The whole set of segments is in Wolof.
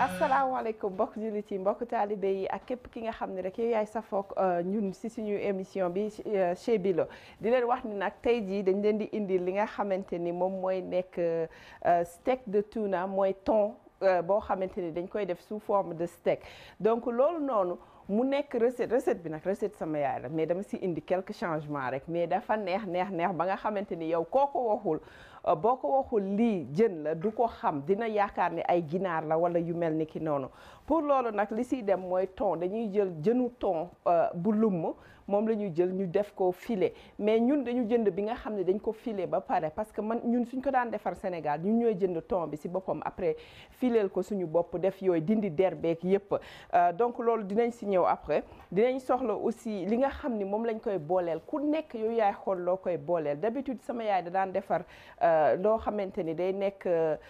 asalaamaaleykum mbokk jullit yi mbokk taalibe yi ak képp ki nga xam ne rek yow yaay safoog ñun si suñu émission bi chez Bilo di leen wax ni nag tey jii dañ leen di indi li nga xamante ni moom mooy nekk steak de tuna mooy thon boo xamante ni dañ koy def sous forme de steak donc loolu noonu mu nekk recette recette bi nag recette sama yaay la mais dama si indi quelques changements rek mais dafa neex neex neex ba nga xamante ni yow koo ko waxul boo ko waxul lii jën la du ko xam dina yaakaar ni ay ginaar la wala yu mel ni ki noonu pour loolu nag li siy dem mooy thon dañuy jël jënu thon bu lumm moom la ñuy jël ñu def ko filet mais ñun dañu jënd bi nga xam ne dañ ko filet ba pare parce que man ñun suñ ko daan defar Sénégal ñun ñooy jënd thon bi si boppam après fileel ko suñu bopp def yooyu dindi derbeek yépp donc loolu dinañ si ñëw après dinañ soxla aussi li nga xam ni moom lañ koy booleel ku nekk yow yaay xool loo koy booleel d'habitude sama yaay da daan defar loo xamante ni day nekk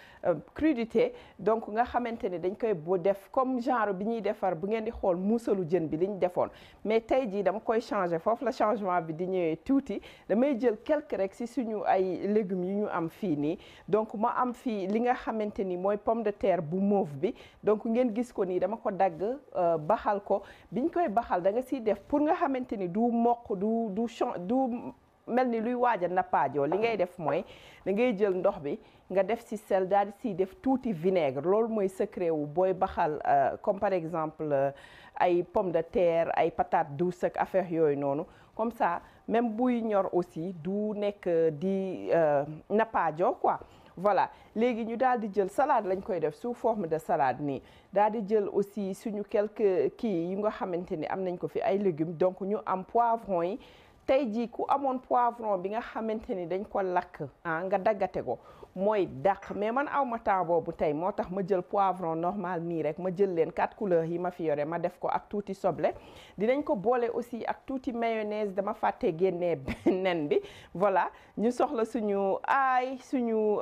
crudité donc nga xamante ni dañ koy bu def comme genre bi ñuy defar bu ngeen di xool muusalu jën bi liñ defoon mais tey jii dama koy changer foofu la changement bi di ñëwee tuuti damay jël quelque rek si suñu ay légumes yu ñu am fii nii donc ma am fii li nga xamante ni mooy pomme de terre bu mauve bi donc ngeen gis ko nii dama ko dagg baxal ko biñ koy baxal da nga siy def pour nga xamante ni du mokk du du du mel ni luy waaj a nappaajoo li ngay def mooy da ngay jël ndox bi nga def ci sel daal di siy def tuuti vinaigre loolu mooy secret wu booy baxal comme par exemple ay pomme de terre ay patates douces ak affaire yooyu noonu comme ça même buy ñor aussi du nekk di nappaajoo quoi voilà léegi ñu daal di jël salade lañ koy def sous forme de salade nii daal di jël aussi suñu quelques kii yu nga xamante ni am nañ ko fi ay légumes donc ñu am poivron yi tey jii ku amoon poivron bi nga xamante ni dañ ko lakk ah nga daggate ko mooy dàq mais man aw ma temps boobu tey moo tax ma jël poivron normal nii rek ma jël leen quatre couleurs yi ma fi yore ma def ko ak tuuti soble dinañ ko boole aussi ak tuuti mayonnaise dama fàtte génnee nen bi voilà ñu soxla suñu aay suñu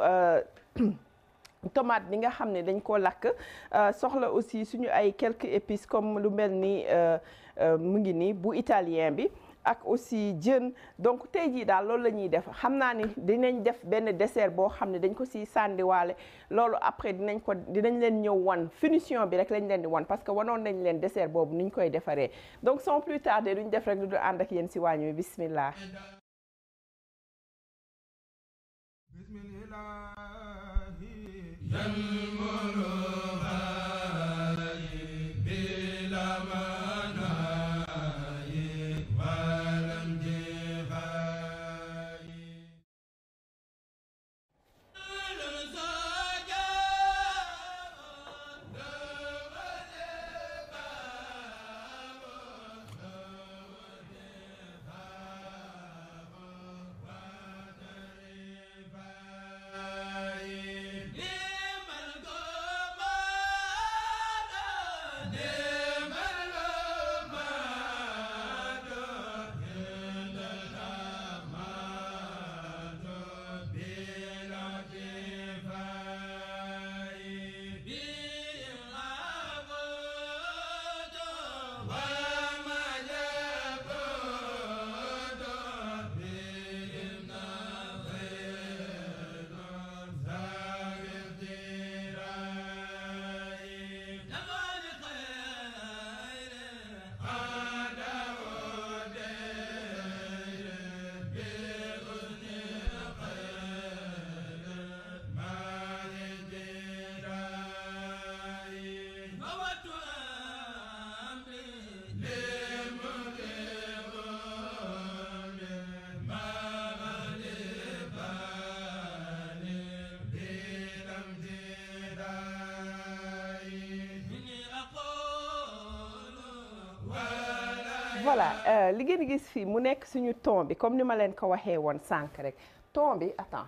tomate bi nga xam ne dañ ko lakk soxla aussi suñu ay quelques épices comme lu mel ni mu ngi nii bu italien bi ak aussi jën donc tey jii daal loolu la ñuy def xam naa ni dinañ def benn dessert boo xam ne dañ ko si sàndiwaale loolu après dinañ ko dinañ leen ñëw wan finition bi rek lañ leen di wan parce que wanoon nañ leen dessert boobu nuñ koy defaree donc sans plus tarder duñ def rek lu du ànd ak yéen si waañ wi bismillah voilà li ngeen gis fii mu nekk suñu thon bi comme ni ma leen ko waxee woon sànq rek thon bi attends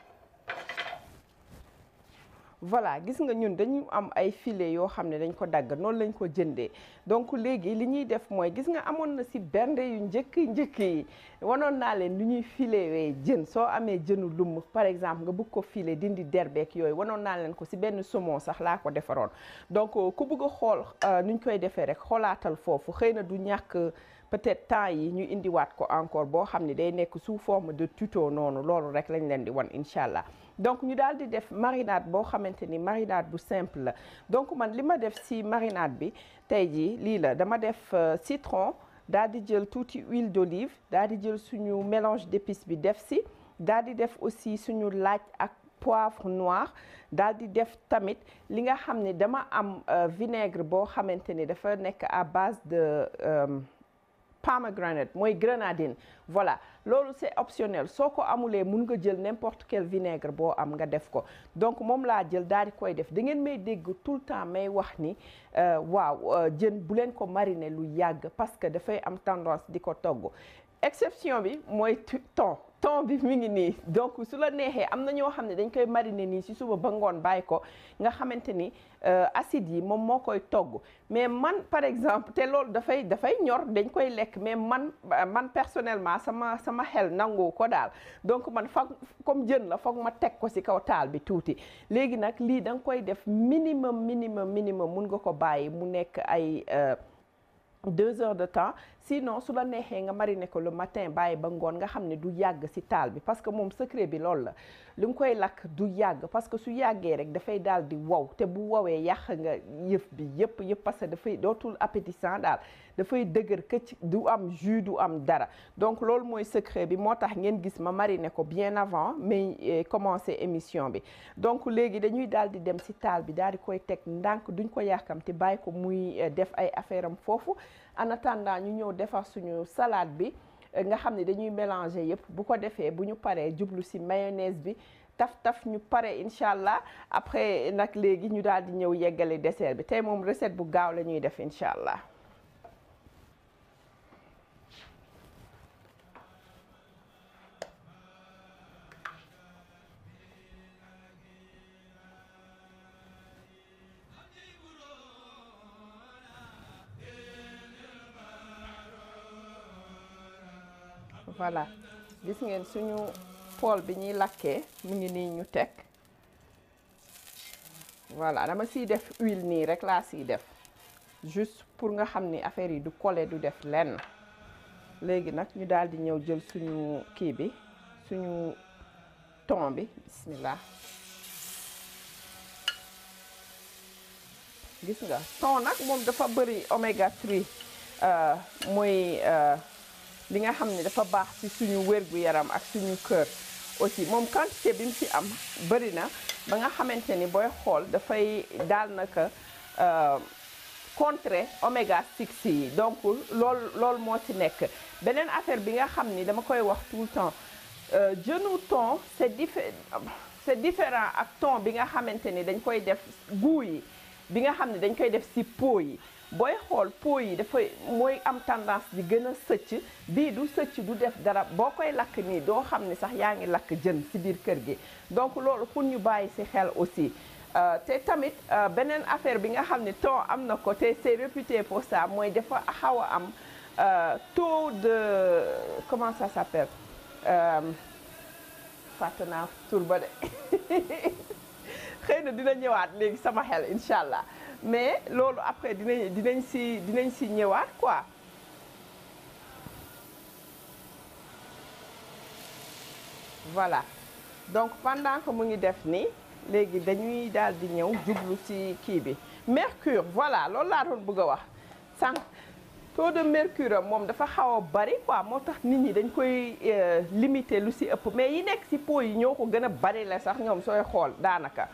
voilà gis nga ñun dañu am ay filet yoo xam ne dañ ko dagg noonu lañ ko jëndee donc léegi li ñuy def mooy gis nga amoon na si bernde yu njëkk njëkk yi wanoon naa leen lu ñuy filewee jën soo amee jënu lumm par exemple nga bëgg ko filet dindi derbeek yooyu wanoon naa leen ko si benn saumon sax laa ko defaroon donc ku bëgg a xool nuñ koy defee rek xoolaatal foofu xëy na du ñàkk peut-être temps yi ñu indiwaat ko encore boo xam ne day nekk sous forme de tuto noonu loolu rek lañ leen di wan incha allah donc ñu daal di def marinade boo xamante ni marinade bu simple la donc man li ma def si marinade bi tey jii lii la dama def citron daal di jël tuuti huile d'olive daal di jël suñu mélange d'épices bi def si daal di def aussi suñu laaj ak poivre noir daal di def tamit li nga xam ne dama am vinaigre boo xamante ni dafa nekk à base de pomegranate mooy grenadine voilà loolu c'est optionnel soo ko amulee mun nga jël n'importe quel vinaigre boo am nga def ko donc moom laa jël daal di koy def da ngeen may dégg tout le temps may wax ni waaw jën bu leen ko mariner lu yàgg parce que dafay am tendance di ko togg exception bi mooy thon thon bi mi ngi nii donc su la neexee am na ñoo xam ne dañ koy mariner nii ci suba ba ngoon bàyyi ko nga xamante ni acide yi moom moo koy togg mais man par exemple te loolu dafay dafay ñor dañ koy lekk mais man man personnellement sama sama xel nangu ko daal donc man foog comme jën la foog ma teg ko ci kaw taal bi tuuti léegi nag lii da nga koy def minimum minimum minimum mun nga ko bàyyi mu nekk ay deux heures de temps sinon su la neexee nga mariner ko le matin bàyyi ba ngoon nga xam ne du yàgg ci taal bi parce que moom secret bi loolu la li nga koy lakk du yàgg parce que su yàggee rek dafay daal di wow te bu wowee yàq nga yëf bi yëpp yëpp parce que dafay dootul appétissant daal dafay dëgër këcc du am jus du am dara donc loolu mooy secret bi moo tax ngeen gis ma mariner ko bien avant mais commencer émission bi donc léegi dañuy daal di dem ci taal bi daal di koy teg ndànk duñ ko yàkkamti bàyyi ko muy def ay affaire am foofu en attendant ñu ñëw defar suñu salade bi nga xam ne dañuy mélanger yëpp bu ko defee bu ñu paree jublu ci mayonnaise bi taf taf ñu pare incha allah après nag léegi ñu daal di ñëw yeggale dessert bi tey moom recette bu gaaw la ñuy def incha allah. voilà gis ngeen suñu pool bi ñuy lakkee mu ngi nii ñu teg voilà dama siy def huile nii rek laa siy def juste pour nga xam ni affaire yi du coller du def lenn léegi nag ñu daal di ñëw jël suñu kii bi suñu thon bi bismillah gis nga thon nag moom dafa bëri oméga 3 mooy li nga xam ne dafa baax ci suñu wérgu yaram ak suñu kër aussi moom quantité bi mu ci am bëri na ba nga xamante ni booy xool dafay daal naka contrer oméga 6 yi donc loolu loolu moo ci nekk beneen affaire bi nga xam ni dama koy wax tout le temps jënu thon c'est diffé c'est différent ak thon bi nga xamante ni dañ koy def goût yi bi nga xam ne dañ koy def ci pot yi booy xool pot yi dafay mooy am tendance di gën a sëcc bii du sëcc du def dara boo koy lakk nii doo xam ne sax yaa ngi lakk jën ci biir kër gi donc loolu pour ñu bàyyi ci xel aussi te tamit beneen affaire bi nga xam ne thon am na ko te c'est réputé pour ça mooy dafa xaw a am taux de comment ça s'appelle fàtte naa tur ba de xëy na dina ñëwaat léegi sama xel incha allah mais loolu après dinañ dinañ si dinañ si ñëwaat quoi voilà donc pendant que mu ngi def nii léegi dañuy daal di ñëw jublu ci kii bi mercure voilà loolu laa doon bëgg a wax sànq taux de mercure moom dafa xaw a bari quoi moo tax nit ñi dañ koy limiter lu ci ëpp mais yi nekk ci pot yi ñoo ko gën a bari la sax ñoom sooy xool daanaka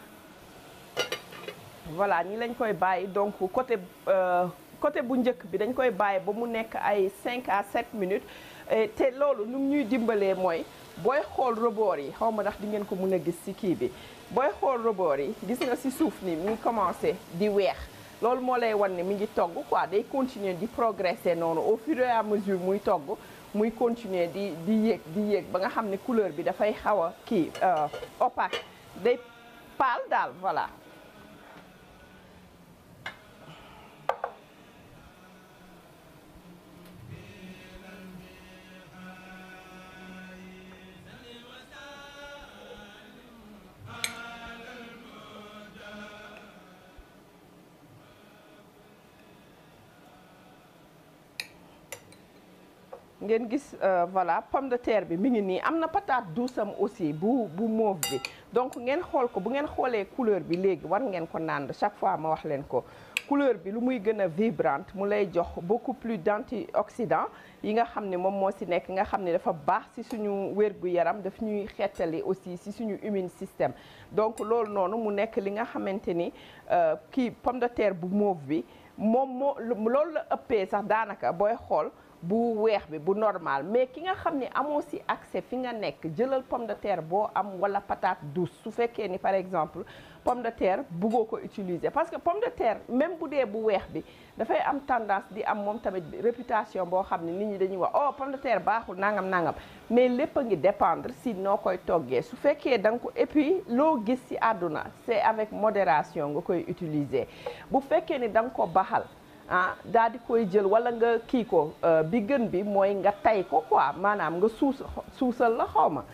voilà ñi lañ koy bàyyi donc côté côté bu njëkk bi dañ koy bàyyi ba mu nekk ay 5 à 7 minutes te loolu nu ñuy dimbalee mooy booy xool rebord yi xaw ma ndax di ngeen ko mën a gis ci kii bi booy xool rebord yi gis nga ci suuf ni mi ngi commencé di weex loolu moo lay wan ne mi ngi togg quoi day continuer di progresser noonu au fur et à mesure muy togg muy continuer di di yéeg di yéeg ba nga xam ne couleur bi dafay xaw a kii opaque day pâle daal voilà ngeen gis voilà pomme de terre bi mi ngi nii am na patate douce am aussi bu bu mauve bi donc ngeen xool ko bu ngeen xoolee couleur bi léegi war ngeen ko naan chaque fois ma wax leen ko couleur bi lu muy gën a vibrante mu lay jox beaucoup plus d'antioxydants yi nga xam ne moom moo ci nekk nga xam ne dafa baax ci suñu wér-gu-yaram daf ñuy xeetali aussi ci suñu immune système donc loolu noonu mu nekk li nga xamante ni kii pomme de terre bu mauve bi moom moo loolu la ëppee sax daanaka booy xool bu weex bi bu normal mais ki nga xam ne amoo ci accès fi nga nekk jëlal pomme de terre boo am walla patate douce su fekkee ni par exemple pomme de terre buggoo ko utiliser parce que pomme de terre même bu dee bu weex bi dafay am tendance di am moom tamit réputation boo xam ne nit ñi dañuy wax oh pomme de terre baaxul nangam nangam mais lépp a ngi dépendre si noo koy toggee su fekkee da nga ko et puis loo gis ci àdduna c'est avec modération nga koy utiliser bu fekkee ni da nga ko baxal ah daal di koy jël wala nga kii ko bi gën bi mooy nga tay ko quoi maanaam nga suus suusal la xaw ma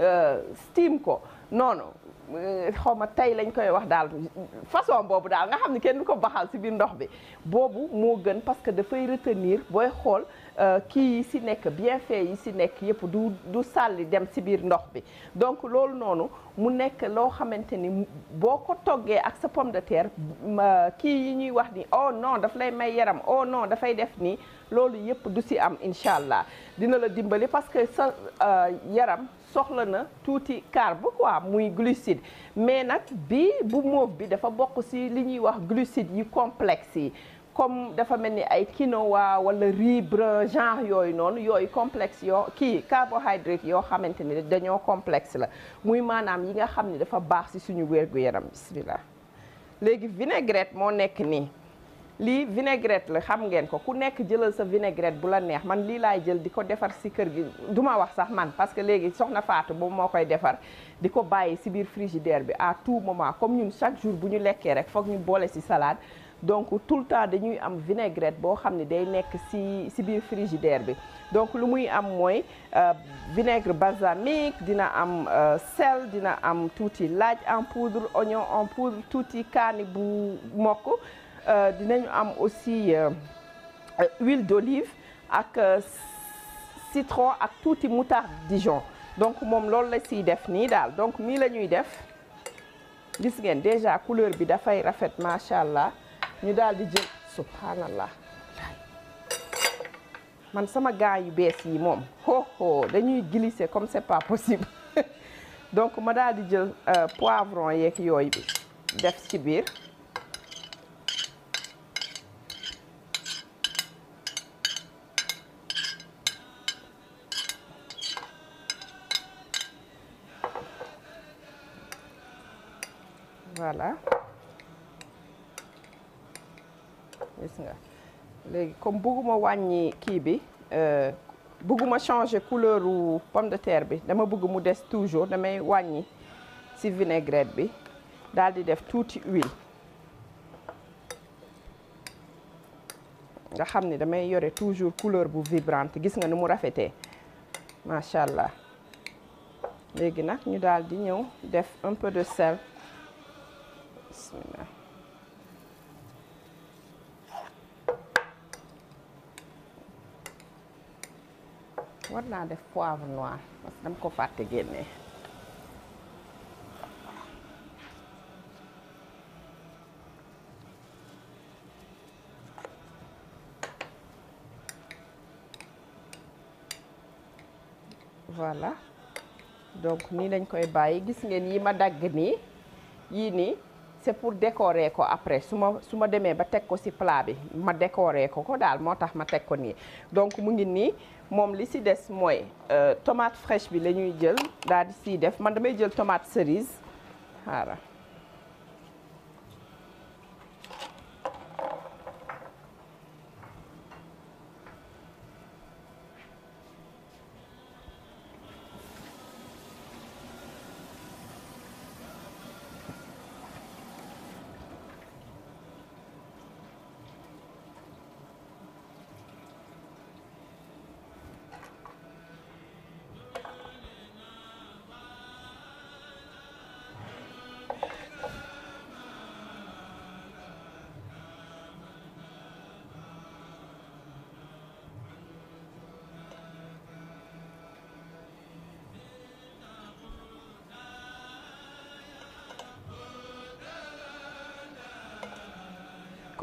steam ko noonu xaw ma tey lañ koy wax daal façon boobu daal nga xam ne kenn du ko baxal ci biir ndox bi boobu moo gën parce que dafay retenir booy xool kii yi ci nekk bienfait yi ci nekk yépp du du sàlli dem ci biir ndox bi donc loolu noonu mu nekk loo xamante ni boo ko toggee ak sa pomme de terre kii yi ñuy wax ni oh non daf lay may yaram oh non dafay def nii loolu yépp du ci am incha allah dina la dimbali parce que sa yaram soxla na tuuti carbe quoi muy glucide mais nag bi bu mauve bi dafa bokk ci li ñuy wax glucide yi complexe yi comme dafa mel ni ay quinoa wala riz brun genre yooyu noonu yooyu complexe yoo kii carbohydrate yoo xamante ni dañoo complexe la muy maanaam yi nga xam ne dafa baax ci suñu wér-gu-yaram bismillah léegi vinaigrette moo nekk nii lii vinaigrette la xam ngeen ko ku nekk jëlal sa vinaigrette bu la neex man lii laay jël di ko defar ci kër gi duma wax sax man parce que léegi soxna Fatou boobu moo koy defar di ko bàyyi ci biir frigidaire bi à tout moment comme ñun chaque jour bu ñu lekkee rek foog ñu boole ci salade donc tout le temps dañuy am vinaigrette boo xam ne day nekk ci ci biir frigidaire bi donc lu muy am mooy vinaigre balsamique dina am sel dina am tuuti laaj en poudre oignon en poudre tuuti kaani bu mokk dinañu am aussi huile d'olive ak citron ak tuuti moutarde Dijon donc moom loolu la ciy def nii daal donc nii la ñuy def gis ngeen déjà couleur bi dafay rafet macha allah ñu daal di jël subhanallah man sama gants yu bees yi moom ho ho dañuy glisser comme c'est pas possible donc ma daal di jël poivron yeeg yooyu bi def ci biir voilà gis nga léegi comme bëgguma wàññi kii bi bëgguma changer couleur u pomme de terre bi dama bëgg mu des toujours damay wàññi ci vinaigrette bi daal di def tuuti huile nga xam ni damay yore toujours couleur bu vibrante gis nga ni mu rafetee macha allah léegi nag ñu daal di ñëw def un peu de sel bismillah war naa def poivre noir parce que dama ko fàtte génne voilà donc nii lañ koy bàyyi gis ngeen yi ma dagg nii yii nii c'est pour décorer ko après su ma su ma demee ba teg ko ci plat bi ma décorer ko ko daal moo tax ma teg ko nii donc mu ngi nii moom li ci des mooy tomate fraîche bi la ñuy jël daal di ciy def man damay jël tomate cerise xaaral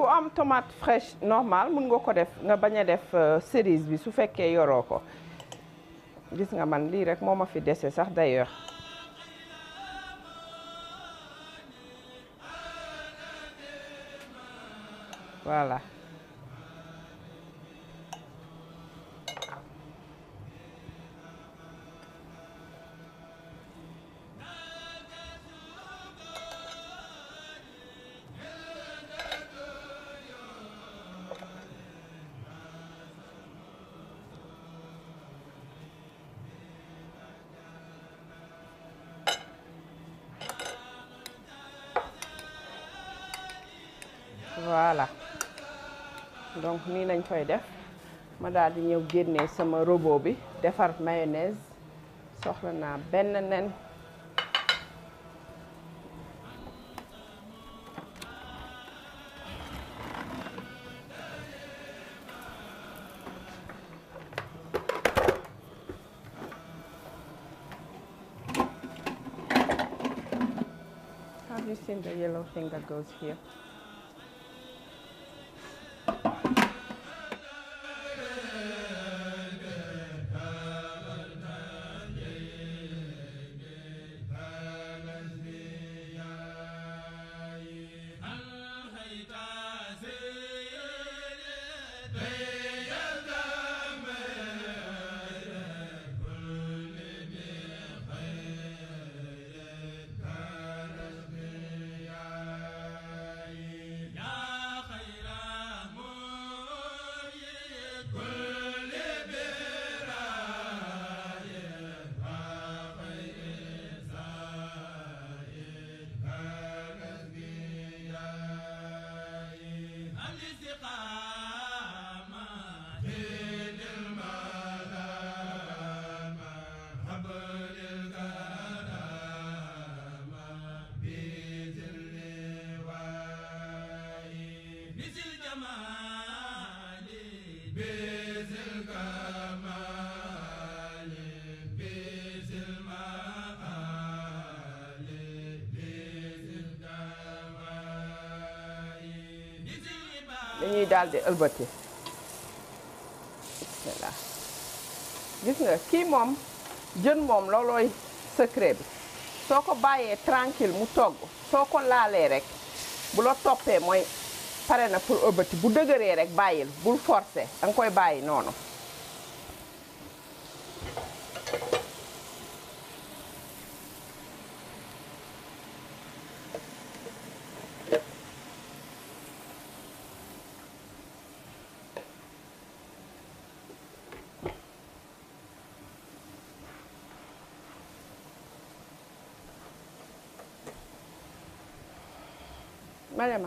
ku am tomate fraîche normal mun nga ko def nga bañ a def cerise bi su fekkee yoroo ko gis nga man lii rek moo ma fi dese sax d'ailleurs voilà voilà donc nii lañ koy def ma daal di ñëw génnee sama robot bi defar mayonnaise soxla naa benn nen Have you seen the yellow thing that goes here? dañuy daal di ëlbati voilà gis nga kii moom jën moom loolooy secret bi soo ko bàyyee tranquille mu togg soo ko laalee rek bu la toppee mooy pare na pour ëlbati bu dëgëree rek bàyyil bul forcer da nga koy bàyyi noonu Mariama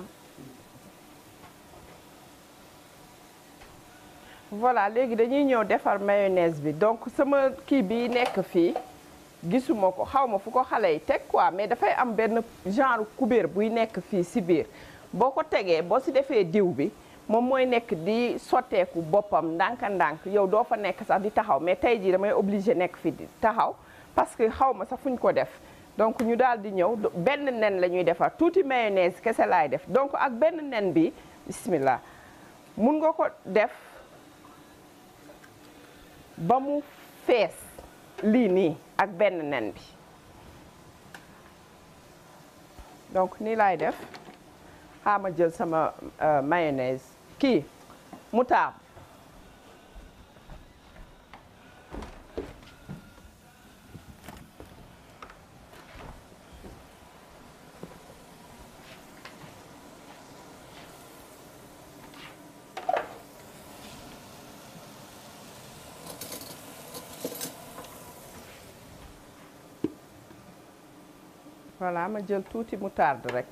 voilà léegi dañuy ñëw defar mayonnaise bi donc sama kii bi nekk fii gisuma ko xaw ma fu ko xale yi teg quoi mais dafay am benn genre kubéer buy nekk fii si biir boo ko tegee boo si defee diw bi moom mooy nekk di sotteeku boppam ndànk-ndànk yow doo fa nekk sax di taxaw mais tey jii damay obligé nekk fi di taxaw parce que xaw ma sax fu ñu ko def donc ñu daal di ñëw benn nen la ñuy defar tuuti mayonnaise kese laay def donc ak benn nen bi bismillah mun nga ko def ba mu fees lii nii ak benn nen bi donc nii laay def xaama jël sama mayonnaise kii moutarde voilà ma jël tuuti moutarde rek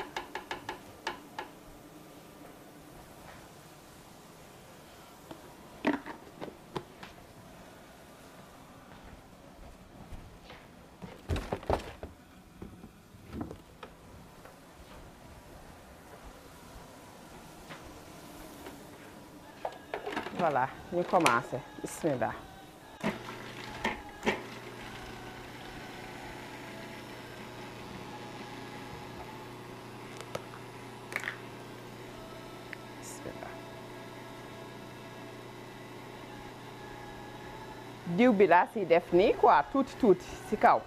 voilà ñu commencé bismillah diw bi laa siy def nii quoi tuuti tuuti si kaw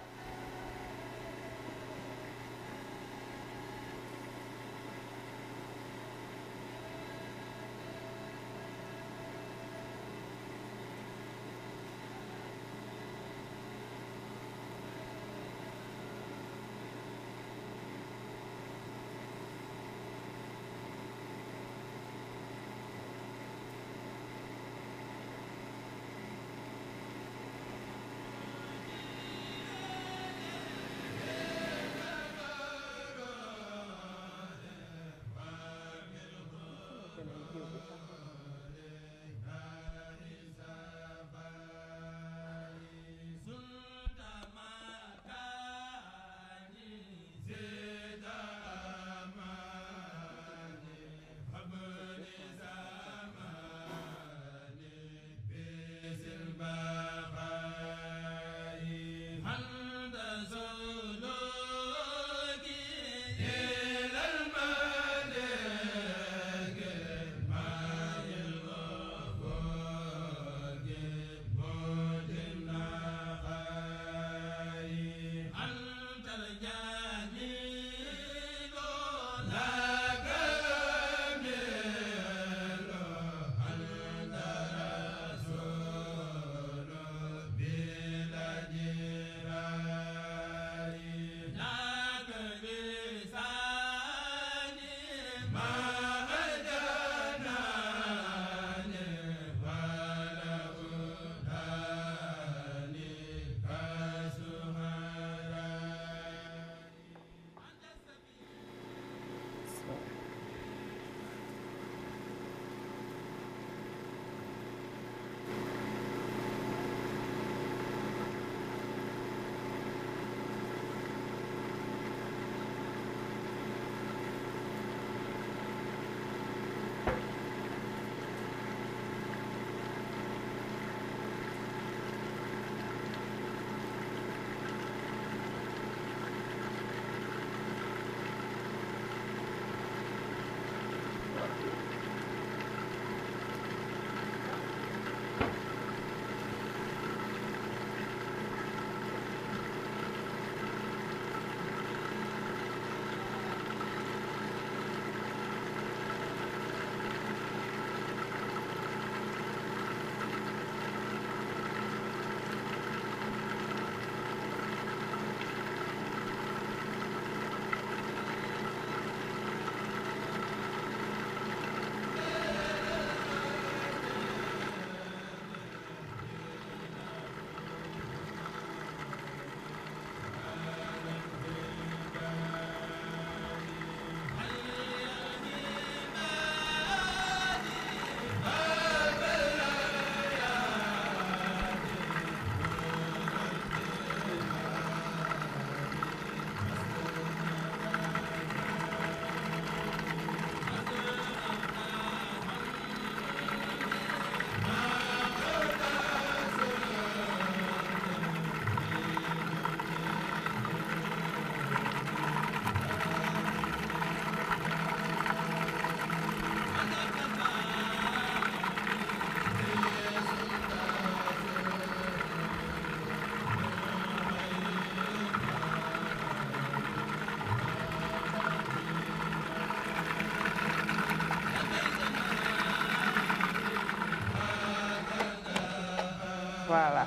voilà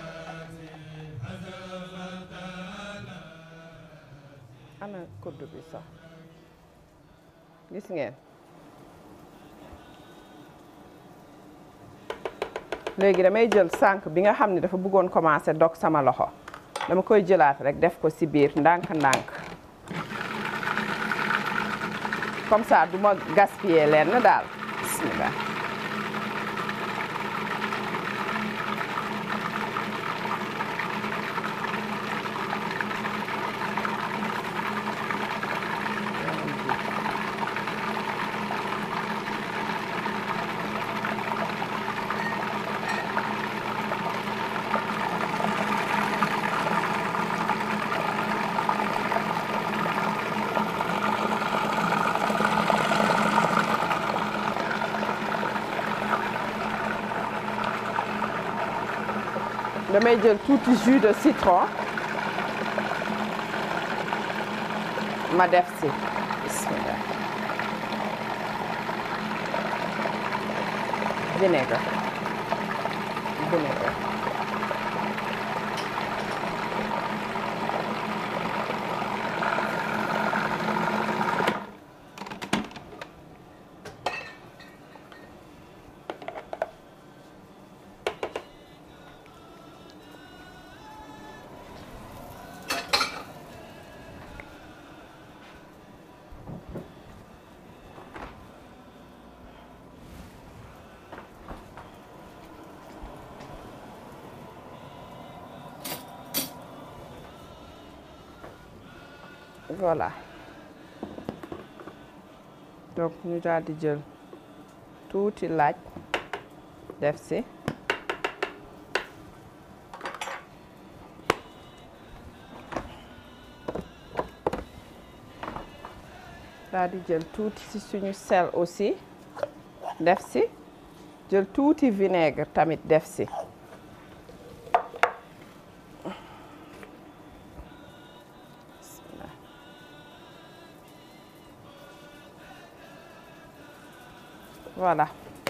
ana kuddu bi sax gis ngeen léegi damay jël sànq bi nga xam ne dafa bëggoon commencer dog sama loxo dama koy jëlaat rek def ko ci biir ndànk-ndànk comme ça du ma gaspiller leen daal bismillah damay jël tuuti jus de citron ma def si bismillah vinaigre vinaigre voilà donc ñu daal di jël tuuti laaj def si daal di jël tuuti si suñu sel aussi def si jël tuuti vinaigre tamit def si voilà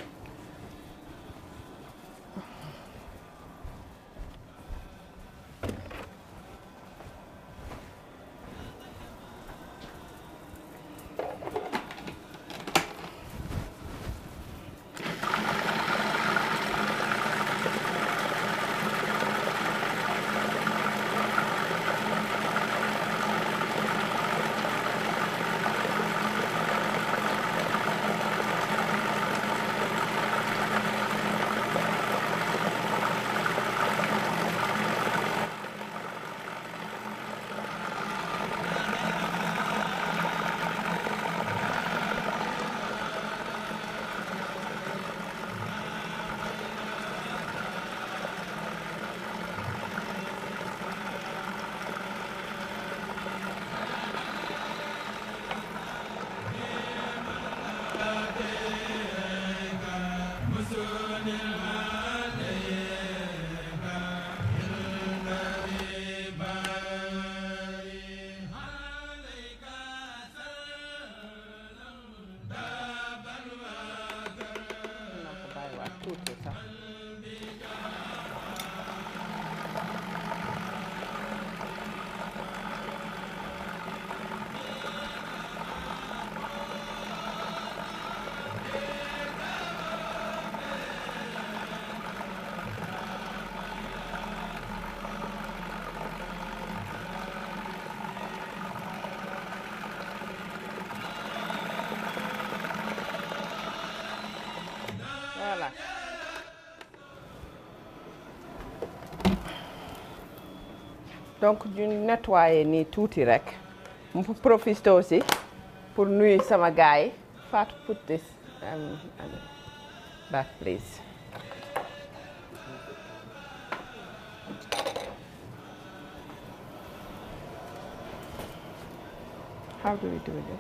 voilà donc ñu nettoyer nii tuuti rek mu profité aussi pour nuyu sama gars yi Fatou put this um, um, back please how do we do this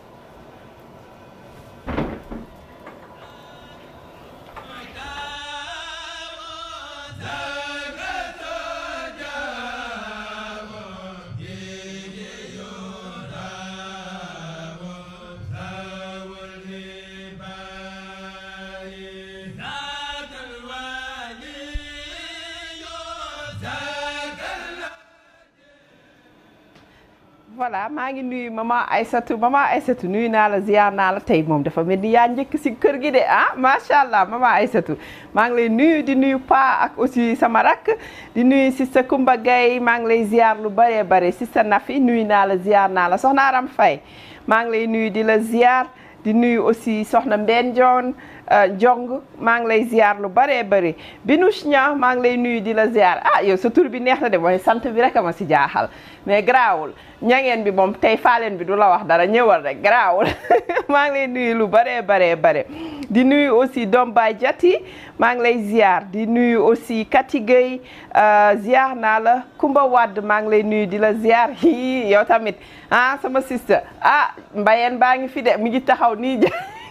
voilà maa ngi nuyu maman Aïssatou maman Aïssatou nuyu naa la ziar naa la tey moom dafa mel ni yaa njëkk si kër gi de ah macha allah maman Aïssatou maa ngi lay nuyu di nuyu pa ak aussi sama rakk di nuyu si sa Kumba Gaye maa ngi lay ziar lu bëree bëri si sa Nafi nuyu naa la ziar naa la soxna Aram Faye maa ngi lay nuyu di la ziar di nuyu aussi soxna Mbène Dione Jong maa ngi lay ziar lu bëree bëri Binouche Nia maa ngi lay nuyu di la ziar ah yow sa tur bi neex na de mooy sant bi rek a ma si jaaxal mais garaawul ñangeen bi moom tey faaleen bi du la wax dara ñëwal rek garaawul maa ngi lay nuyu lu bëree bëree bëri di nuyu aussi doom baay jati maa ngi lay ziar di nuyu aussi Kati Gueye ziar naa la Kumba Wadd maa ngi lay nuyu di la ziar hi yow tamit ah sama sister ah mbayeen baa ngi fi de mi ngi taxaw nii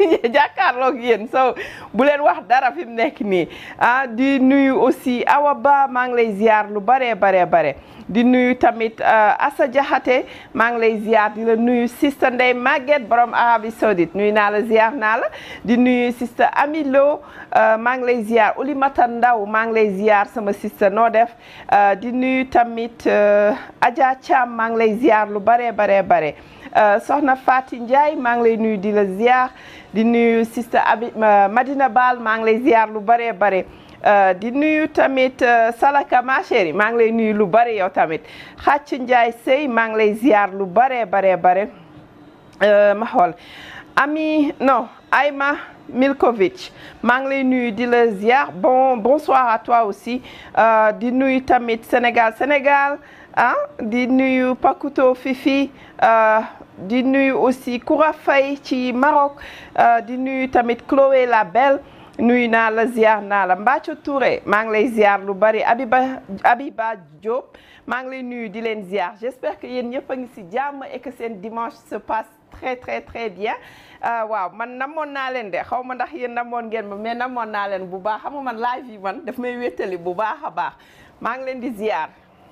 jàkkaarloog yéen so bu leen wax dara fi mu nekk nii ah di nuyu aussi Awa Ba maa ngi lay ziar lu baree baree bare di nuyu tamit Assa Diakhaté maa ngi lay ziar di la nuyu sista Ndey Maguette borom Arabie Saoudite nuyu naa la ziar naa la di nuyu sista Amilo maa ngi lay ziar Oulimata Ndaw maa ngi lay ziar sama sista noo def di nuyu tamit Adja Thiam maa ngi lay ziar lu baree baree bare soxna Fati Ndiaye maa ngi lay nuyu di la ziar di nuyu sista Abi Madina Baal maa ngi lay ziar lu baree bare di nuyu tamit Salaka ma chérie maa ngi lay nuyu lu bare yow tamit Xàcc Ndiaye Sey maa ngi lay ziar lu bare bare bare ma xool ami non Ayma Milkovic maa ngi lay nuyu di la ziar bon bonsoir à toi aussi di nuyu tamit Sénégal Sénégal ah di nuyu Pakuto Fifi di nuyu aussi Koura Faye ci Maroc di nuyu tamit Chloé la Belle nuyu naa la ziar naa la Mbathio Touré maa ngi lay ziar lu bari Abiba Abiba Diop maa ngi lay nuyu di leen ziar j'espère que yéen ñëpp a ngi ci jàmm et que seen dimanche se passe très très très bien waaw man namoon naa leen de xaw ma ndax yéen namoon ngeen ma mais namoon naa leen bu baax xam nga man live yi man daf may wéttali bu baax a baax maa ngi leen di ziar.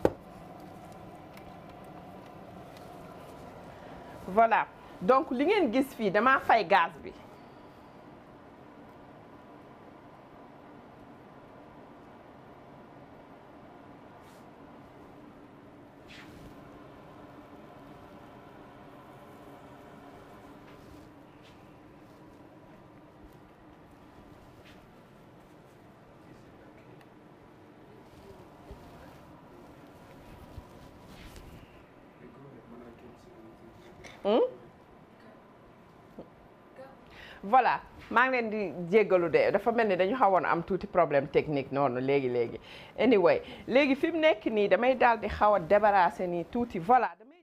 voilà donc li ngeen gis fii damaa fay gaz bi. voilà maa ngi leen di jéggalu de dafa mel ni dañu xawoon am tuuti problème technique noonu léegi léegi anyway léegi fi mu nekk nii damay daal di xaw a débarrasser nii tuuti voilà damay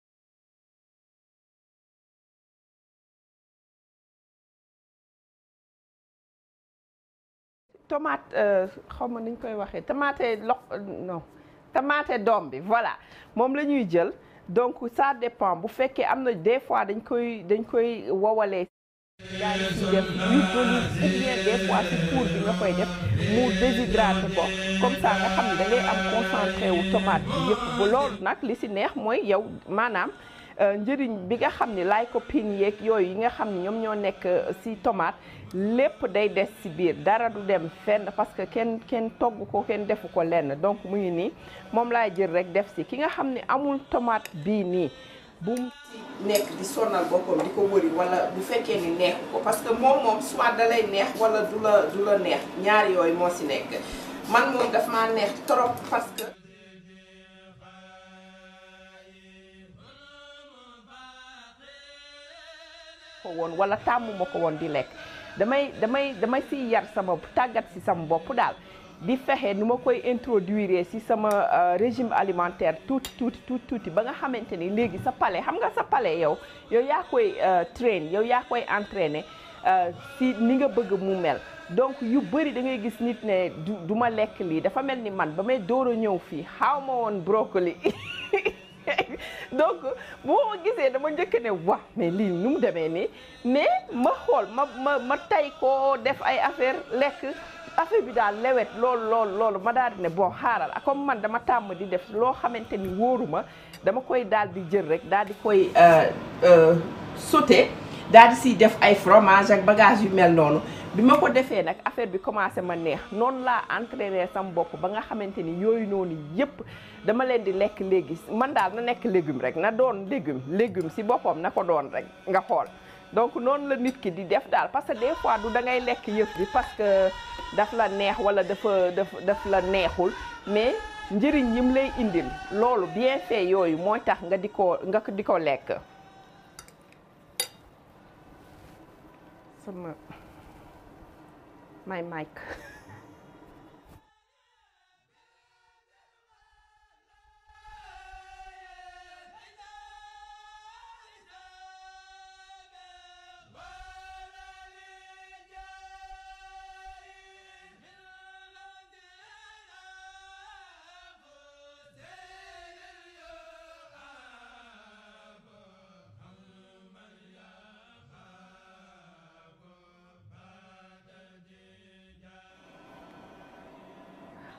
tomate xaw ma niñ koy waxee tomate lo non tomate doom bi voilà moom la ñuy jël donc ça dépend bu fekkee am na des fois dañ koy dañ koy wowalee yaa ngi ci def huile d'olive ou bien des fois ci four bi nga koy def mu déshydraté ko comme ça nga xam ne da ngay am concentré wu tomate bi yëpp bu loolu nag li ci neex mooy yow maanaam njëriñ bi nga xam ne lycopène yeeg yooyu yi nga xam ne ñoom ñoo nekk ci tomate lépp day des ci biir dara du dem fenn parce que kenn kenn togg ko kenn defu ko lenn donc mu ngi nii moom laay jël rek def ci ki nga xam ne amul tomate bii nii bu mu ci nekk di sonal boppam di ko wëri wala bu fekkee ni neexu ko parce que moom moom soit da lay neex wala du la du la neex ñaar yooyu moo ci nekk man moom daf maa neex trop parce que ko woon wala tàmmuma ko woon di lekk damay damay damay siy yar sama tàggat ci sama bopp daal di fexe nu ma koy introduire ci sama régime alimentaire tuuti tuuti tuuti tuuti ba nga xamante ni léegi sa palais xam nga sa palais yow yow yaa koy train yow yaa koy entraîner ci ni nga bëgg mu mel donc yu bëri da ngay gis nit ne du du ma lekk lii dafa mel ni man ba may door a ñëw fii xaaw ma woon brocoli donc bu ma gisee dama njëkk ne wax mais lii nu mu demee nii mais ma xool ma ma ma tay koo def ay affaire lekk affaire bi daal lewet loolu loolu loolu ma daal di ne bon xaaral comme man dama tàmm di def loo xamante ni wóoruma dama koy daal di jël rek daal di koy sauté daal di siy def ay fromage ak bagage yu mel noonu bi ma ko defee nag affaire bi commencé ma neex noonu laa entraîné sama bopp ba nga xamante ni yooyu noonu yépp dama leen di lekk léegi man daal na nekk légume rek na doon légume légume si boppam na ko doon rek nga xool donc noonu la nit ki di def daal parce que des fois du da ngay lekk yëpp bi parce que daf la neex wala dafa daf daf la neexul mais njëriñ yim lay indil loolu bien fait yooyu mooy tax nga di ko nga di ko lekk sama my mic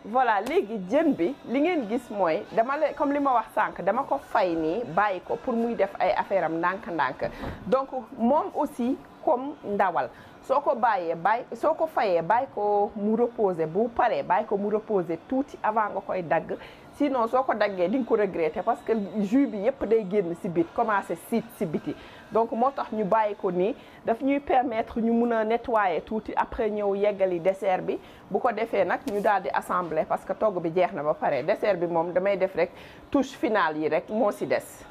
voilà léegi jën bi li ngeen gis mooy dama la comme li ma wax sànq dama ko fay nii bàyyi ko pour muy def ay affaire am ndànk-ndànk donc moom aussi comme ndawal soo ko bàyyee bàyyi soo ko fayee bàyyi ko mu reposer bu paree bàyyi ko mu reposer tuuti avant nga koy dagg sinon soo ko daggee di nga ko regretter parce que jus bi yëpp day génn si bit commencer siit si biti donc moo tax ñu bàyyi ko nii daf ñuy permettre ñu mun a nettoyer tuuti après ñëw yeggali dessert bi bu ko defee nag ñu daal di assembler parce que togg bi jeex na ba pare dessert bi moom damay def rek touche finale yi rek moo si des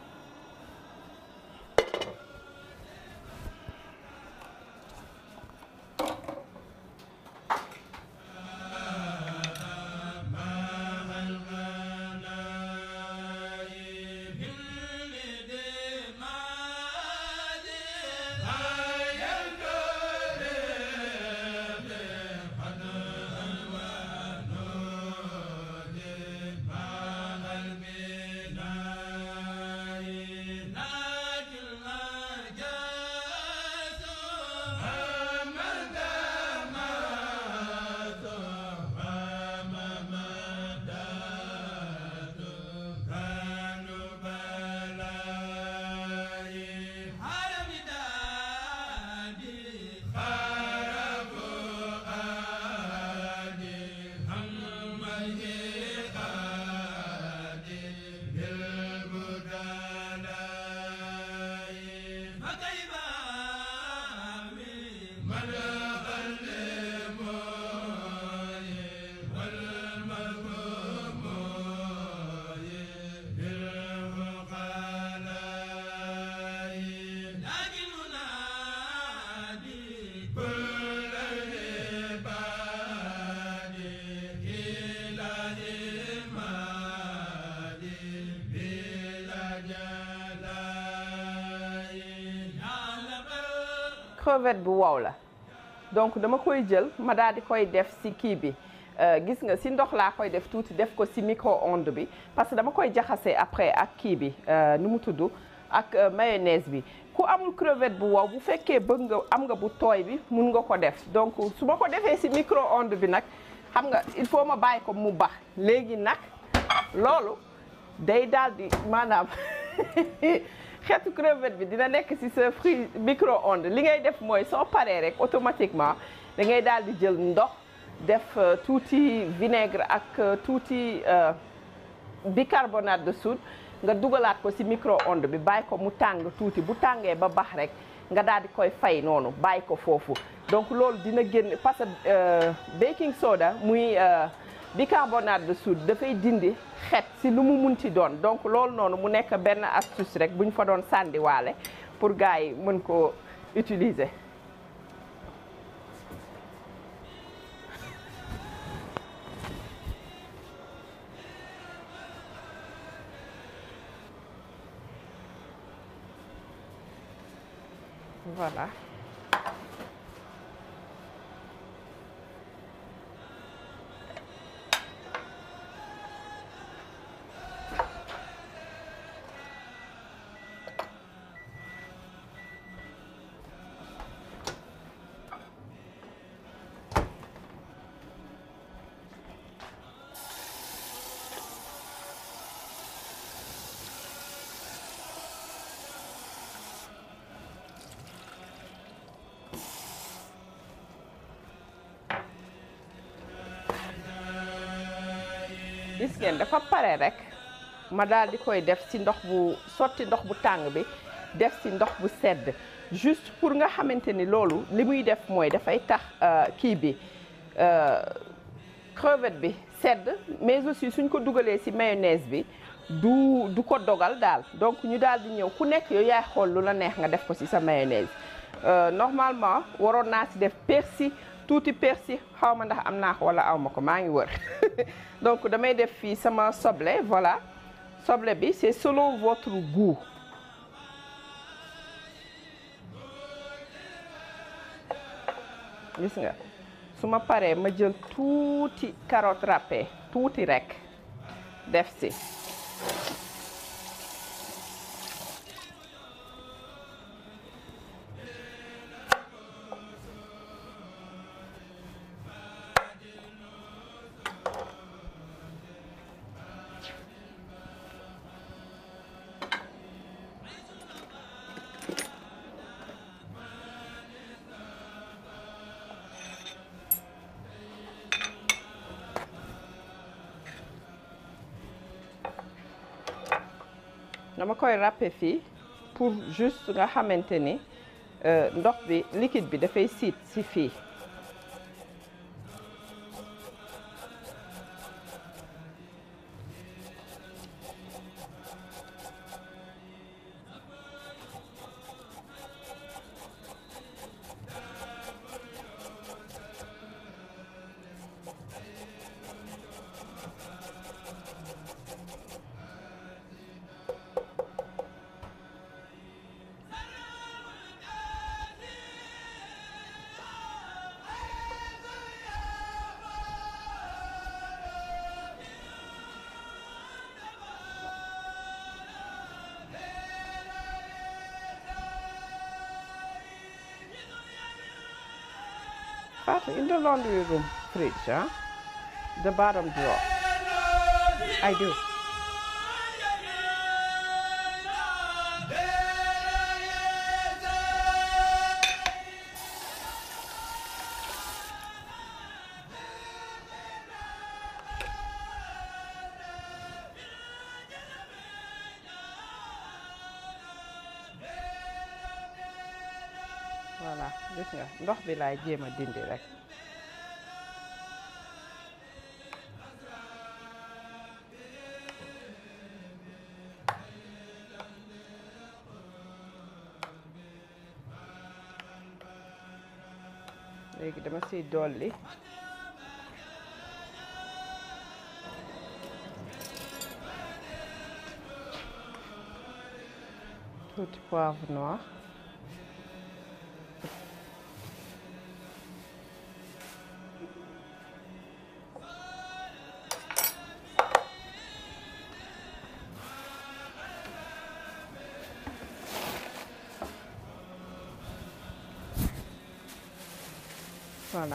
crevette bu wow la donc dama koy jël ma daal di koy def si kii bi gis nga si ndox laa koy def tuuti def ko si micro-ondes bi parce que dama koy jaxase après ak kii bi nu mu tudd ak mayonnaise bi ku amul crevette bu wow bu fekkee bëgg nga am nga bu tooy bi mun nga ko def donc su ma ko defee si micro-ondes bi nag xam nga il faut ma bàyyi ko mu bax léegi nag loolu day daal di maanaam xeetu crevette bi dina nekk ci sa fri micro-ondes li ngay def mooy soo paree rek automatiquement da ngay daal di jël ndox def tuuti vinaigre ak tuuti bicarbonate de soude nga dugalaat ko ci micro-ondes bi bàyyi ko mu tàng tuuti bu tàngee ba bax rek nga daal di koy fay noonu bàyyi ko foofu donc loolu dina génn parce que baking soda muy bicarbonate de soude dafay dindi xet si lu mu munti doon donc loolu noonu mu nekk benn astuce rek bu ñu fa doon sàndiwaale pour gars yi mën ko utiliser. voilà. gis ngeen dafa pare rek ma daal di koy def ci ndox bu sotti ndox bu tàng bi def ci ndox bu sedd juste pour nga xamante ni loolu li muy def mooy dafay tax kii bi crevette bi sedd mais aussi suñ ko dugalee ci mayonnaise bi du du ko dogal daal donc ñu daal di ñëw ku nekk yow yaay xool lu la neex nga def ko ci sa mayonnaise normalement waroon naa ci def persil tuuti persil xaw ma ndax am naa ko wala aw ma ko maa ngi wër donc damay def fii sama soble voilà soble bi c'est selon votre goût gis nga su ma paree ma jël tuuti carotte râpée tuuti rekk def si dama koy râper fii pour juste nga xamante ni ndox bi liquide bi dafay siit si fii Fatou, in the laundry room fridge, huh? The bottom drawer. I do. voilà gis nga ndox bi laay jéem a dindi rek léegi dama siy dolli tuuti poivre noir voilà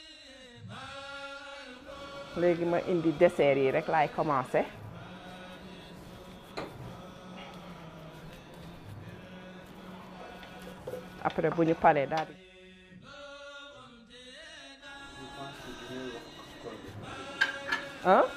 léegi ma indi dessert yi rek laay commencé après bu ñu paree daal di ah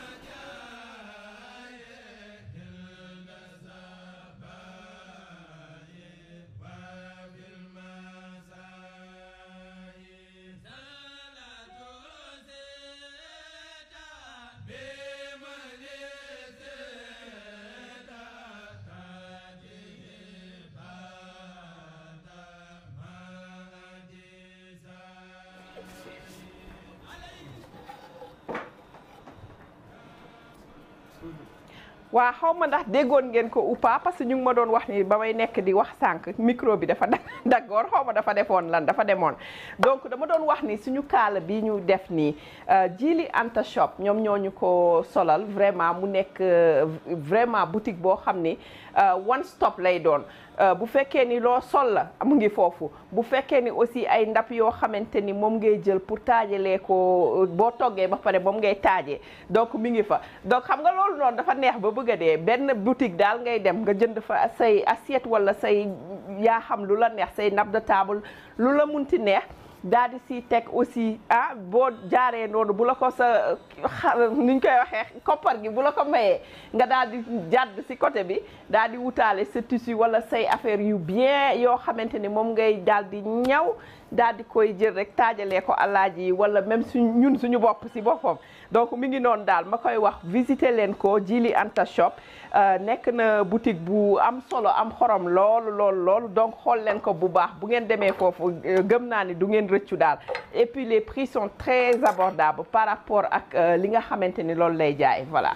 waa xaw ma ndax déggoon ngeen ko ou pas parce que ñu ngi ma doon wax ni ba may nekk di wax sànq micro bi dafa daggoon xaw ma dafa defoon lan dafa demoon donc dama doon wax ni suñu kaala bi ñu def nii Jili Anta Shop ñoom ñoo ñu ko solal vraiment mu nekk vraiment boutique boo xam ni one stop lay doon bu fekkee ni loo sol la mu ngi foofu bu fekkee ni aussi ay ndap yoo xamante ni moom ngay jël pour taajalee ko boo toggee ba pare moom ngay taajee donc mi ngi fa donc xam nga loolu noonu dafa neex ba bëgg a dee benn boutique daal ngay dem nga jënd fa say assiette wala say yaa xam lu la neex say nappe de table lu la munti neex daal di si teg aussi ah boo jaaree noonu bu la ko sa ni ñu koy waxee koppar gi bu la ko mayee nga daal di jàdd si côté bi daal di wutaale sa tissu wala say affaire yu bien yoo xamante ni moom ngay daal di ñaw daal di koy jël rek taajalee ko alaaji yi wala même suñ ñun suñu bopp si boppam donc mi ngi noonu daal ma koy wax visiter leen ko Jili Anta Shop nekk na boutique bu am solo am xorom loolu loolu loolu donc xool leen ko bu baax bu ngeen demee foofu gëm naa ni du ngeen rëccu daal et puis les prix sont très abordables par rapport ak li nga xamante ni loolu lay jaay voilà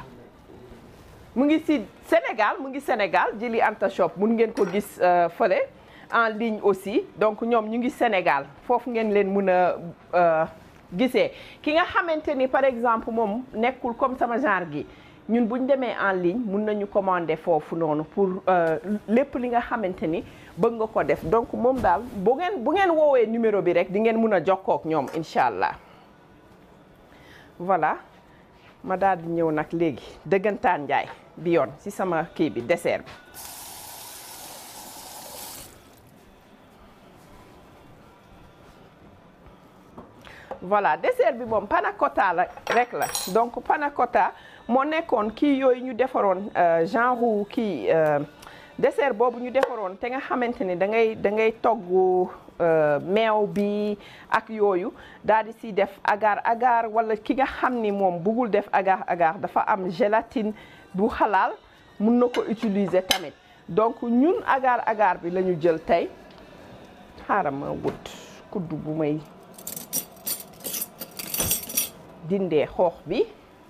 mu ngi si Sénégal mu ngi Sénégal Jili Anta Shop mun ngeen ko gis fële en ligne aussi donc ñoom ñu ngi Sénégal foofu ngeen leen mën a gisee ki nga xamante ni par exemple moom nekkul comme sama genre gi ñun bu ñu demee en ligne mun nañu commander foofu noonu pour lépp li nga xamante ni bëgg nga ko def donc moom daal bu ngeen bu ngeen woowee numéro bi rek di ngeen mun a jokkoo ak ñoom incha allah voilà ma daal di ñëw nag léegi dëggantaan njaay bi yoon ci sama kii bi dessert bi. voilà dessert bi moom panna cotta la rek la donc panna cotta moo nekkoon kii yooyu ñu defaroon genre kii dessert boobu ñu defaroon te nga xamante ni da ngay da ngay togg meew bi ak yooyu daal di si def agar agar wala ki nga xam ni moom bëggul def agar agar dafa am gélatine bu xalaal mun na ko utiliser tamit donc ñun agar agar bi la ñu jël tey xaaral ma wut kuddu bu may dindee xoox bi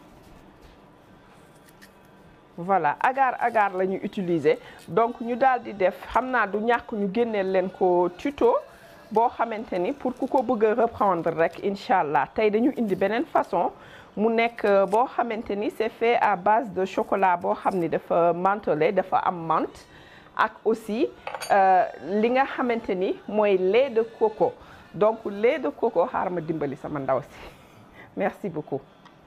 voilà agar agar la ñu utiliser donc ñu daal di def xam naa du ñàkk ñu génneel leen ko tuto boo xamante ni pour ku ko bëgg a reprendre rek incha allah tey dañu indi beneen façon mu nekk boo xamante ni c'est fait à base de chocolat boo xam ni dafa mentholé dafa am menthe ak aussi li nga xamante ni mooy lait de coco donc lait de coco xaaral ma dimbali sama ndaw si merci beaucoup